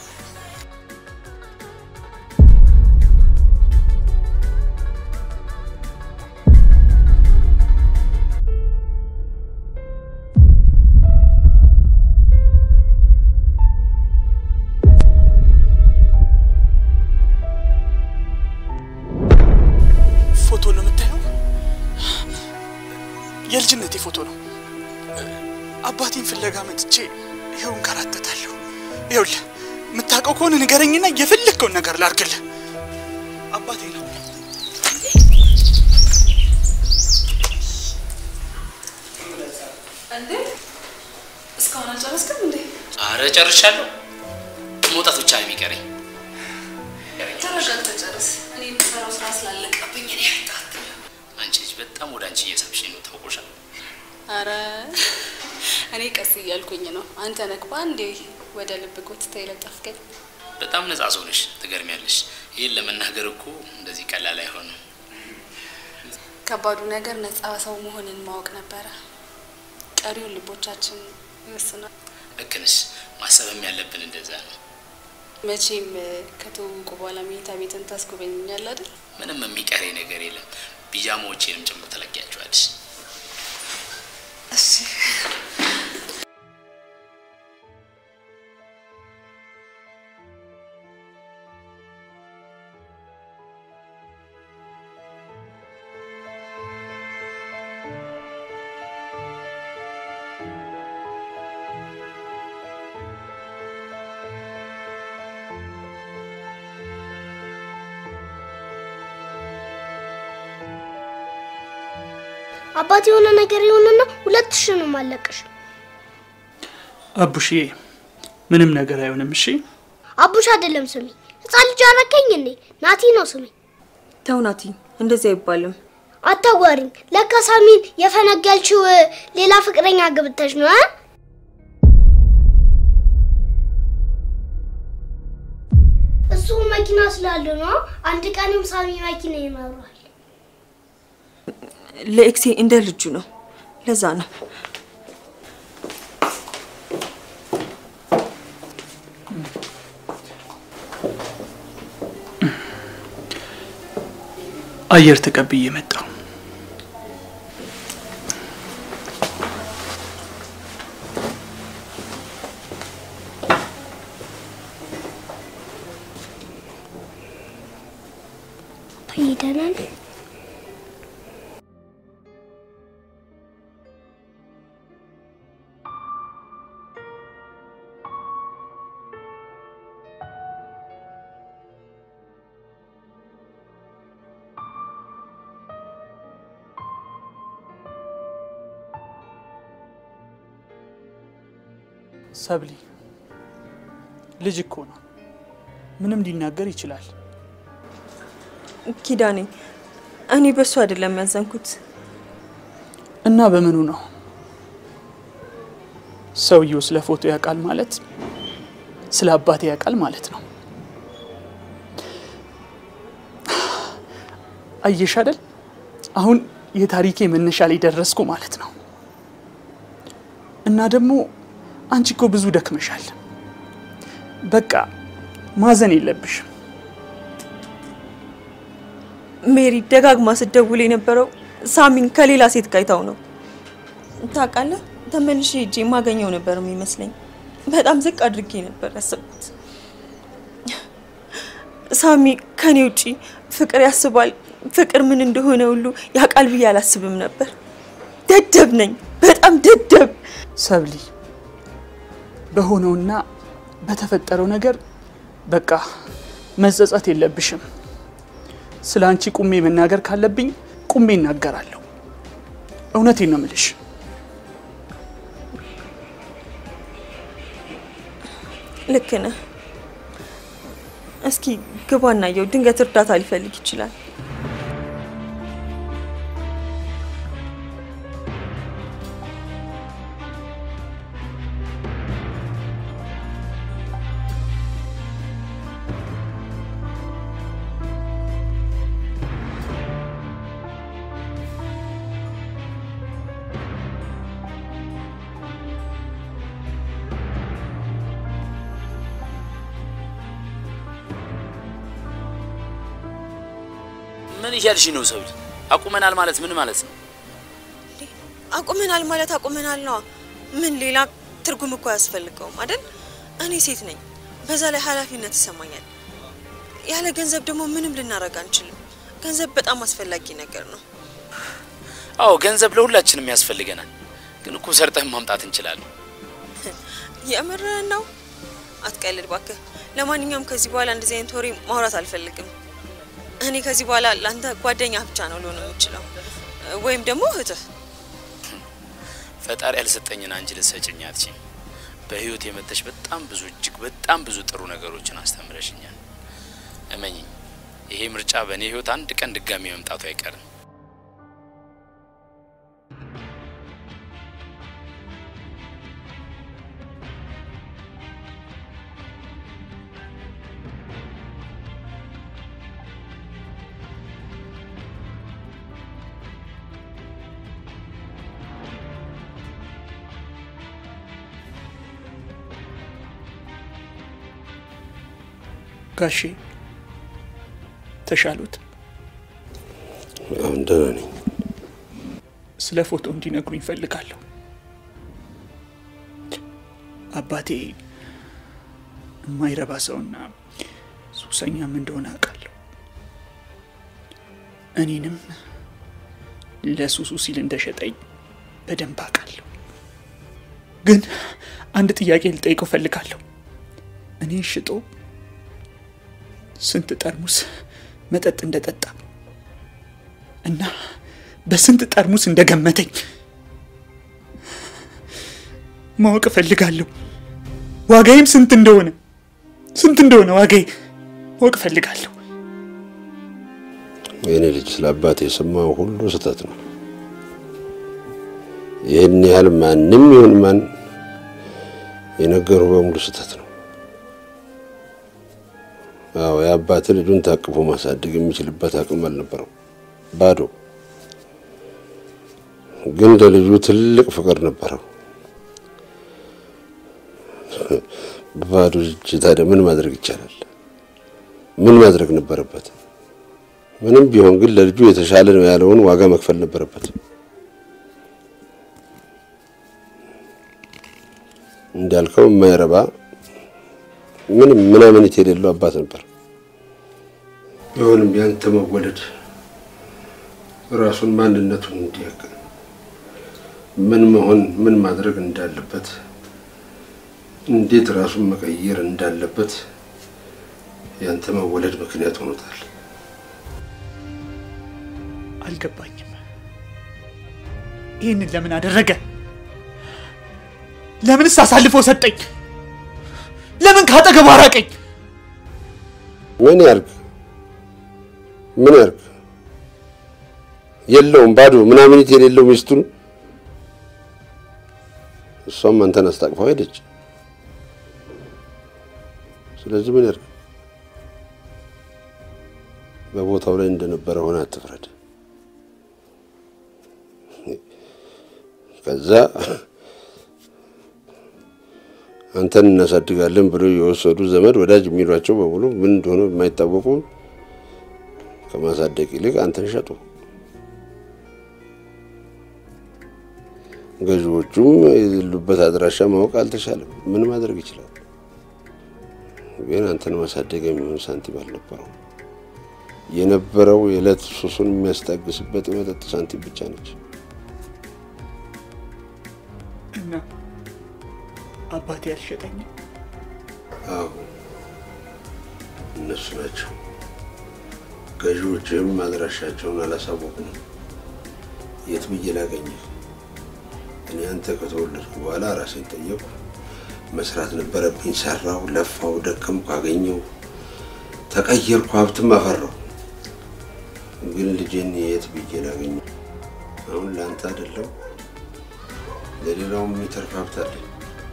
[SPEAKER 6] ፎቶ ነው የምታየው? የልጅነቴ ፎቶ ነው። አባቴን ፍለጋ መጥቼ ይኸው እንከራተታለሁ። ይኸውልህ የምታውቀው ከሆነ ንገረኝና የፈለግከውን ነገር ላድርግልህ። አባቴ ነው።
[SPEAKER 4] እንዴ እስካሁን አልጨረስክም እንዴ?
[SPEAKER 3] አረ ጨርሻለሁ። መውጣት ብቻ ነው የሚቀረኝ።
[SPEAKER 4] ተረጋግተህ ጨርስ። እኔ የምሰራው ስራ ስላለቀብኝ እኔ
[SPEAKER 3] አንቺ ልጅ በጣም ወደ አንቺ እየሳብሽ ነው። ታውቆሻል።
[SPEAKER 4] አረ እኔ ቀስ እያልኩኝ ነው። አንተ ነህ በአንዴ ወደ ልብ ጎትተህ የለጠፍከኝ።
[SPEAKER 3] በጣም ነጻ ሰው ነሽ፣ ትገርሚያለሽ። ይህን ለመናገር እኮ እንደዚህ ቀላል አይሆንም።
[SPEAKER 4] ከባዱ ነገር ነፃ ሰው መሆንን ማወቅ ነበረ። ቀሪውን ልቦቻችን ይወስናል።
[SPEAKER 3] ልክ ነሽ። ማሰብም ያለብን እንደዛ ነው።
[SPEAKER 4] መቼም ከተዋወቁ በኋላ መኝታ ቤትን ታስጎበኝኛል አይደል?
[SPEAKER 3] ምንም የሚቀረኝ ነገር የለም። ቢጃማዎቼንም ጭምር ትለቂያቸዋለሽ።
[SPEAKER 4] እሺ
[SPEAKER 2] አባት የሆነ ነገር ይሁንና ሁለት ሺህ ነው ማለቀሽ።
[SPEAKER 6] አቡሽዬ ምንም ነገር አይሆንም። እሺ
[SPEAKER 2] አቡሽ አይደለም ስሚ፣ ህፃን ልጅ አረከኝ እንዴ? ናቲ ነው ስሚ።
[SPEAKER 5] ተው ናቲ፣ እንደዚህ አይባልም።
[SPEAKER 2] አታዋሪኝ። ለካ ሳሚን የፈነገልችው ሌላ ፍቅረኛ ግብተሽ ነው እ? መኪና ስላለው ነው። አንድ ቀንም ሳሚ መኪና ይኖረዋል።
[SPEAKER 5] ለኤክሴ እንደ ልጁ ነው። ለዛ ነው
[SPEAKER 6] አየር ተቀብዬ መጣሁ።
[SPEAKER 2] ይደናል።
[SPEAKER 6] ሰብሊ ልጅ እኮ ነው፣ ምንም ሊናገር ይችላል።
[SPEAKER 5] ኪዳኔ፣ እኔ በሱ አይደለም ያዘንኩት።
[SPEAKER 6] እና በምኑ ነው ሰውየው ስለ ፎቶ ያውቃል ማለት ስለ አባቴ ያውቃል ማለት ነው። አየሽ አይደል አሁን የታሪኬ መነሻ ላይ ደረስኩ ማለት ነው። እና ደግሞ አንቺ እኮ ብዙ ደክመሻል። በቃ ማዘን የለብሽም።
[SPEAKER 5] ሜሪ ደጋግማ ስትደውል የነበረው ሳሚን ከሌላ ሴት ጋይታው ነው። ታውቃለህ፣ ተመልሼ ሄጄ የማገኘው ነበር የሚመስለኝ። በጣም ዝቅ አድርጌ ነበር ያሰብኩት። ሳሚ ከኔ ውጪ ፍቅር ያስባል፣ ፍቅር ምን እንደሆነ ሁሉ ያውቃል ብዬ አላስብም ነበር። ደደብ ነኝ፣ በጣም ደደብ።
[SPEAKER 6] ሰብሊ በሆነውና በተፈጠረው ነገር በቃ መጸጸት የለብሽም። ስለ አንቺ ቁሜ መናገር ካለብኝ ቁሜ እናገራለሁ። እውነቴን ነው ምልሽ።
[SPEAKER 5] ልክ ነህ። እስኪ ግባና የው ድንገት እርዳታ ሊፈልግ ይችላል።
[SPEAKER 3] ምን እያልሽ ነው ሰብል? አቁመናል ማለት ምን ማለት ነው?
[SPEAKER 5] አቁመናል ማለት አቁመናል ነዋ። ምን ሌላ ትርጉም እኮ አያስፈልገውም አይደል? እኔ ሴት ነኝ፣ በዛ ላይ ኃላፊነት ይሰማኛል። ያለ ገንዘብ ደግሞ ምንም ልናደርግ አንችልም። ገንዘብ በጣም አስፈላጊ ነገር ነው።
[SPEAKER 3] አዎ ገንዘብ ለሁላችንም ያስፈልገናል። ግን እኮ ሰርተን ማምጣት እንችላለን።
[SPEAKER 5] የምርህን ነው? አትቀልድ ባክህ። ለማንኛውም ከዚህ በኋላ እንደዚህ አይነት ወሬ ማውራት አልፈልግም። እኔ ከዚህ በኋላ ለአንተ ጓደኛ ብቻ ነው ልሆን የምችለው፣ ወይም ደግሞ እህትህ።
[SPEAKER 3] ፈጣሪ ያልሰጠኝን አንቺ ልትሰጭኝ አትችይም። በህይወት የመተሽ በጣም ብዙ እጅግ በጣም ብዙ ጥሩ ነገሮችን አስተምረሽኛል። እመኝኝ፣ ይሄ ምርጫ በእኔ ህይወት አንድ ቀን ድጋሚ መምጣቱ አይቀርም።
[SPEAKER 6] ጋሼ ተሻሉት?
[SPEAKER 1] አሁን ደህና ነኝ።
[SPEAKER 6] ስለ ፎቶ እንዲነግሩኝ እፈልጋለሁ። አባቴ የማይረባ ሰውና ሱሰኛም እንደሆነ አውቃለሁ። እኔንም ለሱሱ ሲል እንደሸጠኝ በደንብ አውቃለሁ። ግን አንድ ጥያቄ ልጠይቀው እፈልጋለሁ። እኔን ሽጦ ስንት ጠርሙስ መጠጥ እንደጠጣ እና በስንት ጠርሙስ እንደገመተኝ ማወቅ እፈልጋለሁ። ዋጋዬም ስንት እንደሆነ ስንት እንደሆነ ዋጋዬ ማወቅ እፈልጋለሁ።
[SPEAKER 1] የኔ ልጅ ስለ አባት የሰማው ሁሉ ስህተት ነው። ይህን ያህል ማንም ይሁን ማን የነገሩ በሙሉ ስህተት ነው። አዎ የአባት ልጁን ታቅፎ ማሳደግ የሚችልበት አቅም አልነበረው። ባዶ ግን ለልጁ ትልቅ ፍቅር ነበረው። ባዶ እጅ ታዲያ ምን ማድረግ ይቻላል? ምን ማድረግ ነበረበት? ምንም ቢሆን ግን ለልጁ የተሻለ ነው ያለውን ዋጋ መክፈል ነበረበት። እንዳልከው የማይረባ ምንም ምናምንት የሌለው አባት ነበር። ቢሆንም ያንተ መወለድ ራሱን ማንነቱን እንዲያውቅ ምን መሆን ምን ማድረግ እንዳለበት እንዴት ራሱን መቀየር እንዳለበት ያንተ መወለድ ምክንያት ሆኖታል።
[SPEAKER 6] አልገባኝም። ይህንን ለምን አደረገ? ለምንስ አሳልፎ ሰጠኝ? ለምን ካጠገቡ አራቀኝ?
[SPEAKER 1] ምን ያርግ ምን ያርግ? የለውም ባዶ ምናምኒት የሌለው ሚስቱን እሷም አንተን አስታቅፋው ሄደች። ስለዚህ ምን ያርግ? በቦታው ላይ እንደነበረ ሆነ አትፍረድ። ከዛ አንተን እናሳድጋለን ብሎ የወሰዱ ዘመድ ወዳጅ የሚሏቸው በሙሉ ምን እንደሆነ የማይታወቁ ከማሳደግ ይልቅ አንተን ሸጡ። ገዢዎቹም የሌሉበት አድራሻ ማወቅ አልተቻለም። ምን ማድረግ ይችላል? ግን አንተን ማሳደግ የሚሆን ሳንቲም አልነበረው። የነበረው የዕለት ሱሱን የሚያስታግስበት የመጠጥ ሳንቲም ብቻ ነች።
[SPEAKER 6] እና አባቴ አልሸጠኝም።
[SPEAKER 1] አዎ እነሱ ናቸው። ገዢዎችህም አድራሻቸውን አላሳወቁም። የት ብዬ ላገኘህ? እኔ አንተ ከተወለድኩ በኋላ ራሴን ጠየቁ። መስራት ነበረብኝ። ሰራው፣ ለፋው፣ ደከምኩ፣ አገኘው፣ ተቀየርኩ፣ ሀብትም አፈራው። ግን ልጄን የት ብዬ ላገኘው? አሁን ለአንተ አይደለም ለሌላውም የሚተርፍ ሀብት አለኝ።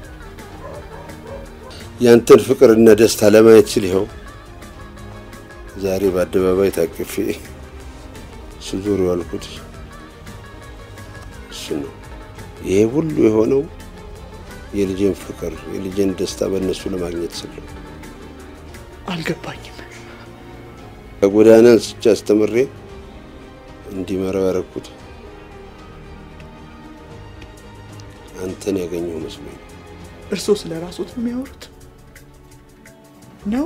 [SPEAKER 1] ያንተን ፍቅርና ደስታ ለማየት ስል ይኸው ዛሬ በአደባባይ ታቅፌ ስዞር ያልኩት እሱ ነው። ይሄ ሁሉ የሆነው የልጄን ፍቅር የልጄን ደስታ በእነሱ ለማግኘት ስል ነው።
[SPEAKER 6] አልገባኝም።
[SPEAKER 1] ከጎዳና አንስቼ አስተምሬ እንዲመራው ያደረኩት አንተን ያገኘው መስሎኝ ነው።
[SPEAKER 6] እርስዎ ስለ ራስዎት ነው የሚያወሩት ነው?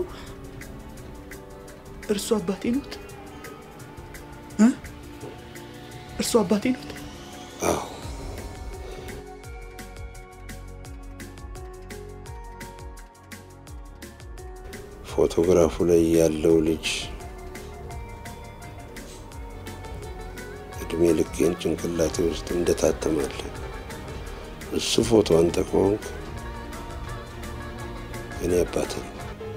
[SPEAKER 6] እርሱ አባቴ ኖት? እ? እርሱ አባቴ ኖት?
[SPEAKER 1] አዎ ፎቶግራፉ ላይ ያለው ልጅ እድሜ ልኬን ጭንቅላቴ ውስጥ እንደታተማለ እሱ ፎቶ አንተ ከሆንክ እኔ አባት ነኝ።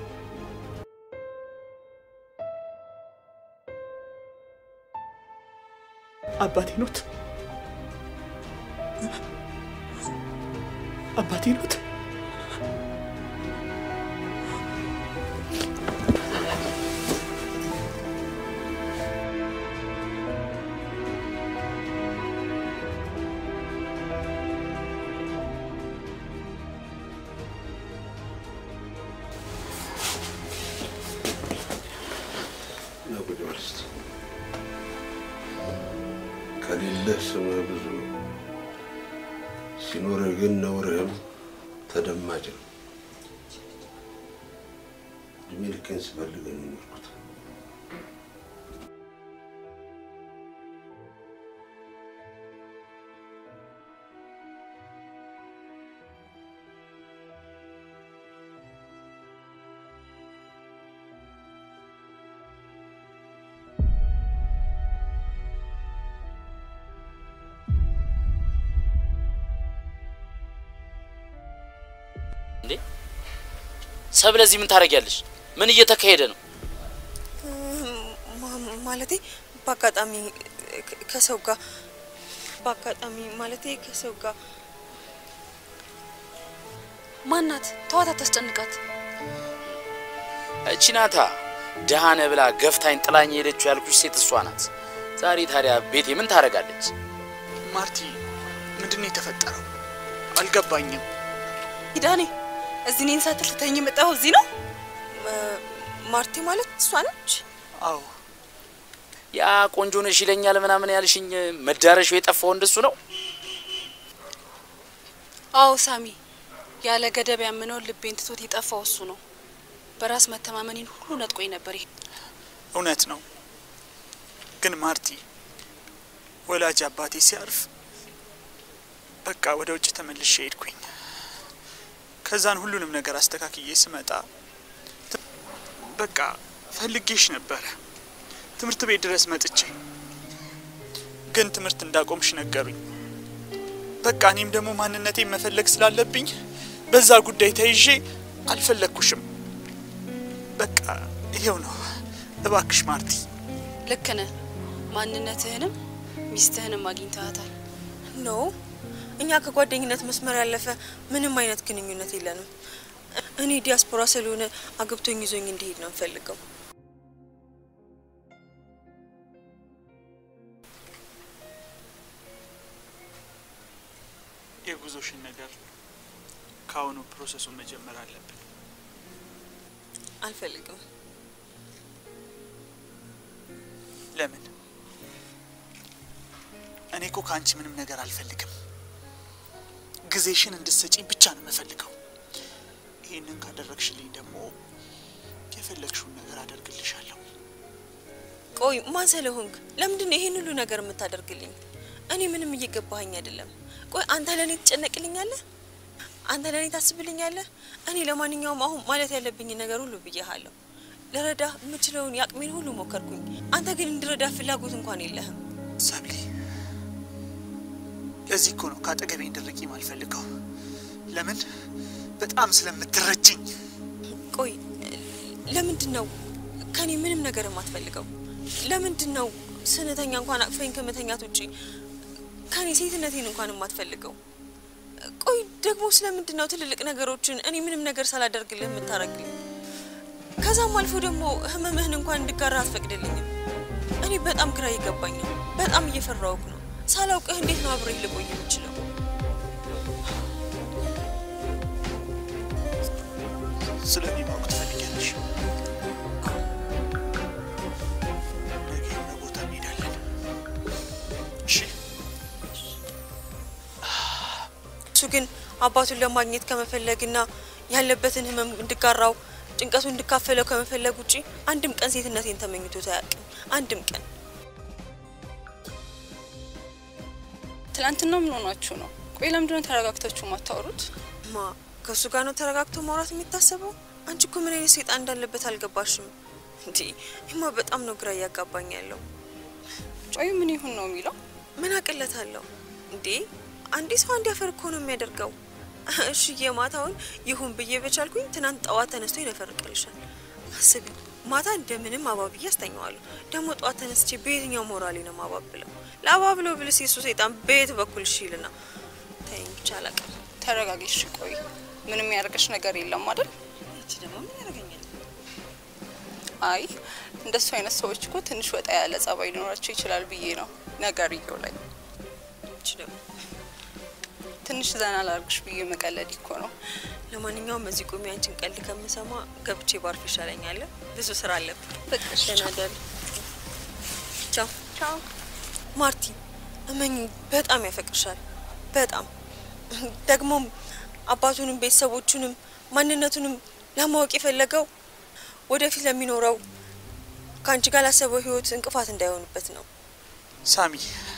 [SPEAKER 6] አባቴ ኖት? አባቴ ኖት?
[SPEAKER 1] ና ቁጭ በል እስቲ። ከሌለህ ስምህ ብዙ ነው፣ ሲኖርህ ግን ነውርህም ተደማጭ ነው። እድሜ ልኬን ስፈልግ ነው የኖርኩት።
[SPEAKER 3] እንዴ ሰብለ፣ እዚህ ምን ታደርጊያለሽ? ምን እየተካሄደ ነው?
[SPEAKER 5] ማ- ማለቴ በአጋጣሚ ከ- ከሰው ጋር በአጋጣሚ ማለቴ ከሰው ጋር
[SPEAKER 4] ማናት? ተዋት፣ አታስጨንቃት።
[SPEAKER 3] እቺ ናታ ደሃነ ብላ ገፍታኝ ጥላኝ ሄደችው ያልኩሽ ሴት እሷ ናት። ዛሬ ታዲያ ቤቴ ምን ታደርጋለች?
[SPEAKER 6] ማርቲ፣ ምንድን ነው የተፈጠረው? አልገባኝም።
[SPEAKER 4] ኪዳኔ እዚህ እኔን ሳትል ትተኝ የመጣኸው እዚህ ነው?
[SPEAKER 5] ማርቲ ማለት እሷ ነች?
[SPEAKER 6] አዎ
[SPEAKER 3] ያ ቆንጆ ነሽ ይለኛል ምናምን ያልሽኝ መዳረሻው የጠፋው እንደሱ ነው?
[SPEAKER 4] አዎ ሳሚ፣ ያለ ገደብ ያምነውን ልቤን ትቶት የጠፋው እሱ ነው። በራስ መተማመኔን ሁሉ ነጥቆኝ ነበር። ይሄ
[SPEAKER 6] እውነት ነው። ግን ማርቲ፣ ወላጅ አባቴ ሲያርፍ በቃ ወደ ውጭ ተመልሼ ሄድኩኝ። ከዛን ሁሉንም ነገር አስተካክዬ ስመጣ ት- በቃ ፈልጌሽ ነበረ ትምህርት ቤት ድረስ መጥቼ፣ ግን ትምህርት እንዳቆምሽ ነገሩኝ። በቃ እኔም ደግሞ ማንነቴን መፈለግ ስላለብኝ በዛ ጉዳይ ተይዤ አልፈለግኩሽም። በቃ ይሄው ነው። እባክሽ ማርቲ
[SPEAKER 4] ልክ ነህ። ማንነትህንም ሚስትህንም አግኝተሃታል።
[SPEAKER 5] ኖ እኛ ከጓደኝነት መስመር ያለፈ ምንም አይነት ግንኙነት የለንም። እኔ ዲያስፖራ ስለሆነ አግብቶኝ ይዞኝ እንዲሄድ ነው የምፈልገው።
[SPEAKER 6] የጉዞሽን ነገር ከአሁኑ ፕሮሰሱን መጀመር አለብን።
[SPEAKER 5] አልፈልግም።
[SPEAKER 6] ለምን? እኔ እኮ ከአንቺ ምንም ነገር አልፈልግም። ጊዜሽን እንድትሰጪኝ ብቻ ነው የምፈልገው። ይህንን ካደረግሽልኝ ደግሞ የፈለግሽውን ነገር አደርግልሻለሁ።
[SPEAKER 5] ቆይ ማን ስለሆንክ ለምንድን ነው ይሄን ሁሉ ነገር የምታደርግልኝ? እኔ ምንም እየገባኸኝ አይደለም። ቆይ አንተ ለእኔ ትጨነቅልኛለህ? አንተ ለእኔ ታስብልኛለህ? እኔ ለማንኛውም አሁን ማለት ያለብኝን ነገር ሁሉ ብዬሃለሁ። ልረዳ የምችለውን የአቅሜን ሁሉ ሞከርኩኝ። አንተ ግን እንድረዳ ፍላጎት እንኳን የለህም።
[SPEAKER 6] ሰብሊ፣ ለዚህ እኮ ነው ከአጠገቤ እንድርቂ ማልፈልገው። ለምን? በጣም ስለምትረጅኝ።
[SPEAKER 5] ቆይ ለምንድን ነው ከኔ ምንም ነገር የማትፈልገው? ለምንድን ነው ስንተኛ እንኳን አቅፈኝ ከመተኛት ውጪ ከኔ ሴትነቴን እንኳን የማትፈልገው? ቆይ ደግሞ ስለምንድን ነው ትልልቅ ነገሮችን እኔ ምንም ነገር ሳላደርግልህ የምታረግልኝ? ከዛም አልፎ ደግሞ ህመምህን እንኳን እንድጋራ አትፈቅድልኝም። እኔ በጣም ግራ እየገባኝ ነው። በጣም እየፈራውክ ነው። ሳላውቅህ እንዴት ነው አብሬህ ልቆይ የምችለው?
[SPEAKER 6] ስለ እኔ ማወቅ ትፈልጊያለሽ? ነገ የሆነ ቦታ እንሄዳለን። እሺ?
[SPEAKER 5] እሱ ግን አባቱን ለማግኘት ከመፈለግና ያለበትን ህመም እንድጋራው ጭንቀቱ እንድካፈለው ከመፈለግ ውጪ አንድም ቀን ሴትነቴን ተመኝቶት አያውቅም። አንድም ቀን
[SPEAKER 4] ትናንትና ምን ሆናችሁ ነው? ቆይ ለምንድነው ተረጋግታችሁ ማታወሩት?
[SPEAKER 5] ማ ከእሱ ጋር ነው ተረጋግቶ ማውራት የሚታሰበው? አንቺ እኮ ምን አይነት ሴጣን እንዳለበት አልገባሽም እንዴ? ይማ በጣም ነው ግራ እያጋባኝ ያለው።
[SPEAKER 4] ቆይ ምን ይሁን ነው የሚለው?
[SPEAKER 5] ምን አቅለታለሁ እንዴ? አንዴ ሰው አንድ ያፈር እኮ ነው የሚያደርገው። እሺ የማታውን ይሁን ብዬ በቻልኩኝ ትናንት ጠዋት ተነስቶ ይነፈርቅልሻል። አስቢ፣ ማታ እንደምንም አባብዬ አስተኛዋለሁ። ደግሞ ጠዋት ተነስቼ በየትኛው ሞራሌ ነው ማባብለው? ለአባብለው ብልስ የሱ ሰይጣን በየት በኩል ሽልና ተይኝ ብቻ አላውቅም።
[SPEAKER 4] ተረጋጊ እሺ። ቆይ ምንም ያደርገሽ ነገር የለም አይደል?
[SPEAKER 5] እቺ ደግሞ ምን ያደርገኛል?
[SPEAKER 4] አይ እንደሱ አይነት ሰዎች እኮ ትንሽ ወጣ ያለ ጸባይ ሊኖራቸው ይችላል ብዬ ነው ነገርየው ላይ
[SPEAKER 5] እቺ ደግሞ
[SPEAKER 4] ትንሽ ዘና ላርግሽ ብዬ መቀለድ እኮ ነው።
[SPEAKER 5] ለማንኛውም እዚህ ቁሚ፣ አንቺን ቀልድ ከምሰማ ገብቼ ባርፍ ይሻለኛል። ብዙ ስራ አለብኝ።
[SPEAKER 4] በቃሽ፣
[SPEAKER 5] ደህና ደሪ። ቻው ቻው። ማርቲ እመኝ በጣም ያፈቅርሻል። በጣም ደግሞም አባቱንም ቤተሰቦቹንም ማንነቱንም ለማወቅ የፈለገው ወደፊት ለሚኖረው ከአንቺ ጋር ላሰበው ህይወት እንቅፋት እንዳይሆንበት ነው።
[SPEAKER 6] ሳሚ፣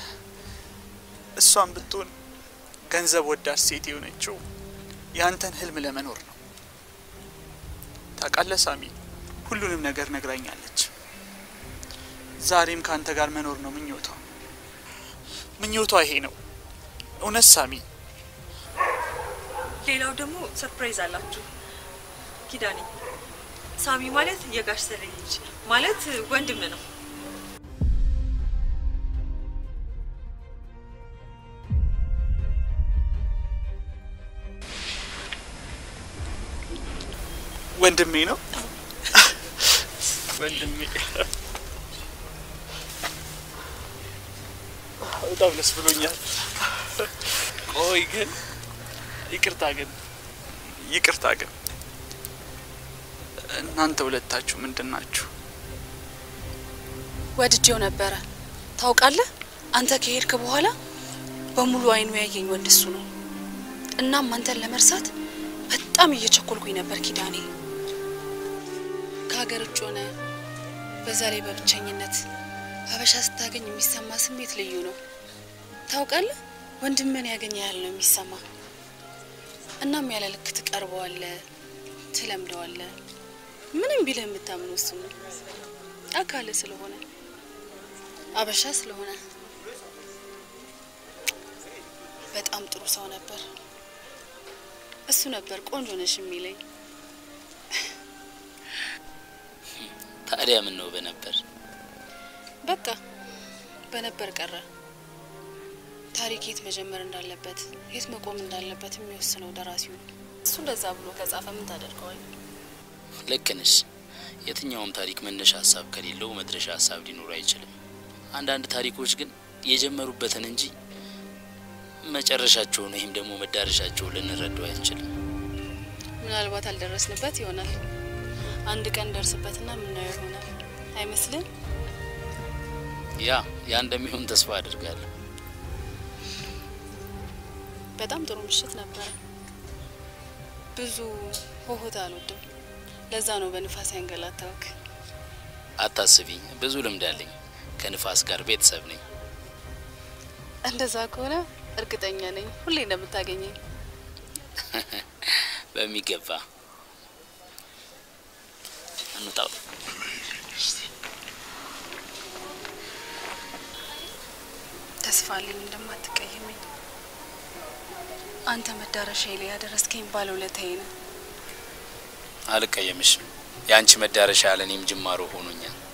[SPEAKER 6] እሷን ብትሆን ገንዘብ ወዳድ ሴት የሆነችው ያንተን ህልም ለመኖር ነው። ታውቃለህ ሳሚ፣ ሁሉንም ነገር ነግራኛለች። ዛሬም ከአንተ ጋር መኖር ነው ምኞቷ። ምኞቷ ይሄ ነው። እውነት ሳሚ?
[SPEAKER 5] ሌላው ደግሞ ሰርፕራይዝ አላችሁ። ኪዳኔ ሳሚ ማለት የጋሽ ሰለኝ ልጅ ማለት ወንድም ነው።
[SPEAKER 6] ወንድሜ ነው። ወንድሜ በጣም ደስ ብሎኛል። ቆይ ግን ይቅርታ ግን ይቅርታ ግን እናንተ ሁለታችሁ ምንድን ናችሁ?
[SPEAKER 4] ወድጄው ነበረ ታውቃለህ። አንተ ከሄድክ በኋላ በሙሉ አይኑ ያየኝ ወንድ እሱ ነው። እናም አንተን ለመርሳት በጣም እየቸኮልኩኝ ነበር ኪዳኔ። ከሀገር ውጭ ሆነ በዛ ላይ በብቸኝነት ሀበሻ ስታገኝ የሚሰማ ስሜት ልዩ ነው። ታውቃለህ ወንድምን ያገኘ ያህል ነው የሚሰማ። እናም ያለ ልክ ትቀርበዋለህ፣ ትለምደዋለህ። ምንም ቢልህ የምታምነው እሱ ነው። አካል ስለሆነ አበሻ ስለሆነ በጣም ጥሩ ሰው ነበር። እሱ ነበር ቆንጆ ነሽ የሚለኝ።
[SPEAKER 3] ታዲያ ምን ነው በነበር
[SPEAKER 4] በቃ በነበር ቀረ። ታሪክ የት መጀመር እንዳለበት የት መቆም እንዳለበት የሚወስነው ደራሲው ነው። እሱ እንደዛ ብሎ ከጻፈ ምን ታደርገዋል?
[SPEAKER 3] ልክ ነሽ። የትኛውም ታሪክ መነሻ ሀሳብ ከሌለው መድረሻ ሀሳብ ሊኖሩ አይችልም። አንዳንድ ታሪኮች ግን የጀመሩበትን እንጂ መጨረሻቸውን ወይም ደግሞ መዳረሻቸውን ልንረዳው አይችልም።
[SPEAKER 4] ምናልባት አልደረስንበት ይሆናል። አንድ ቀን ደርስበትና የምናየው ይሆናል አይመስልም?
[SPEAKER 3] ያ ያ እንደሚሆን ተስፋ አድርጋለሁ።
[SPEAKER 4] በጣም ጥሩ ምሽት ነበረ። ብዙ ሆሆታ አልወድም። ለዛ ነው በንፋስ ያንገላታውክ።
[SPEAKER 3] አታስቢ፣ ብዙ ልምድ አለኝ። ከንፋስ ጋር ቤተሰብ ነኝ።
[SPEAKER 4] እንደዛ ከሆነ እርግጠኛ ነኝ ሁሌ እንደምታገኘኝ።
[SPEAKER 3] በሚገባ እንውጣው።
[SPEAKER 4] ተስፋ አለኝ እንደማትቀየመኝ። አንተ መዳረሻ ላይ ያደረስከኝ ባለውለታዬ ነው።
[SPEAKER 3] አልቀየምሽም። የአንቺ መዳረሻ ለእኔም ጅማሮ ሆኖኛል።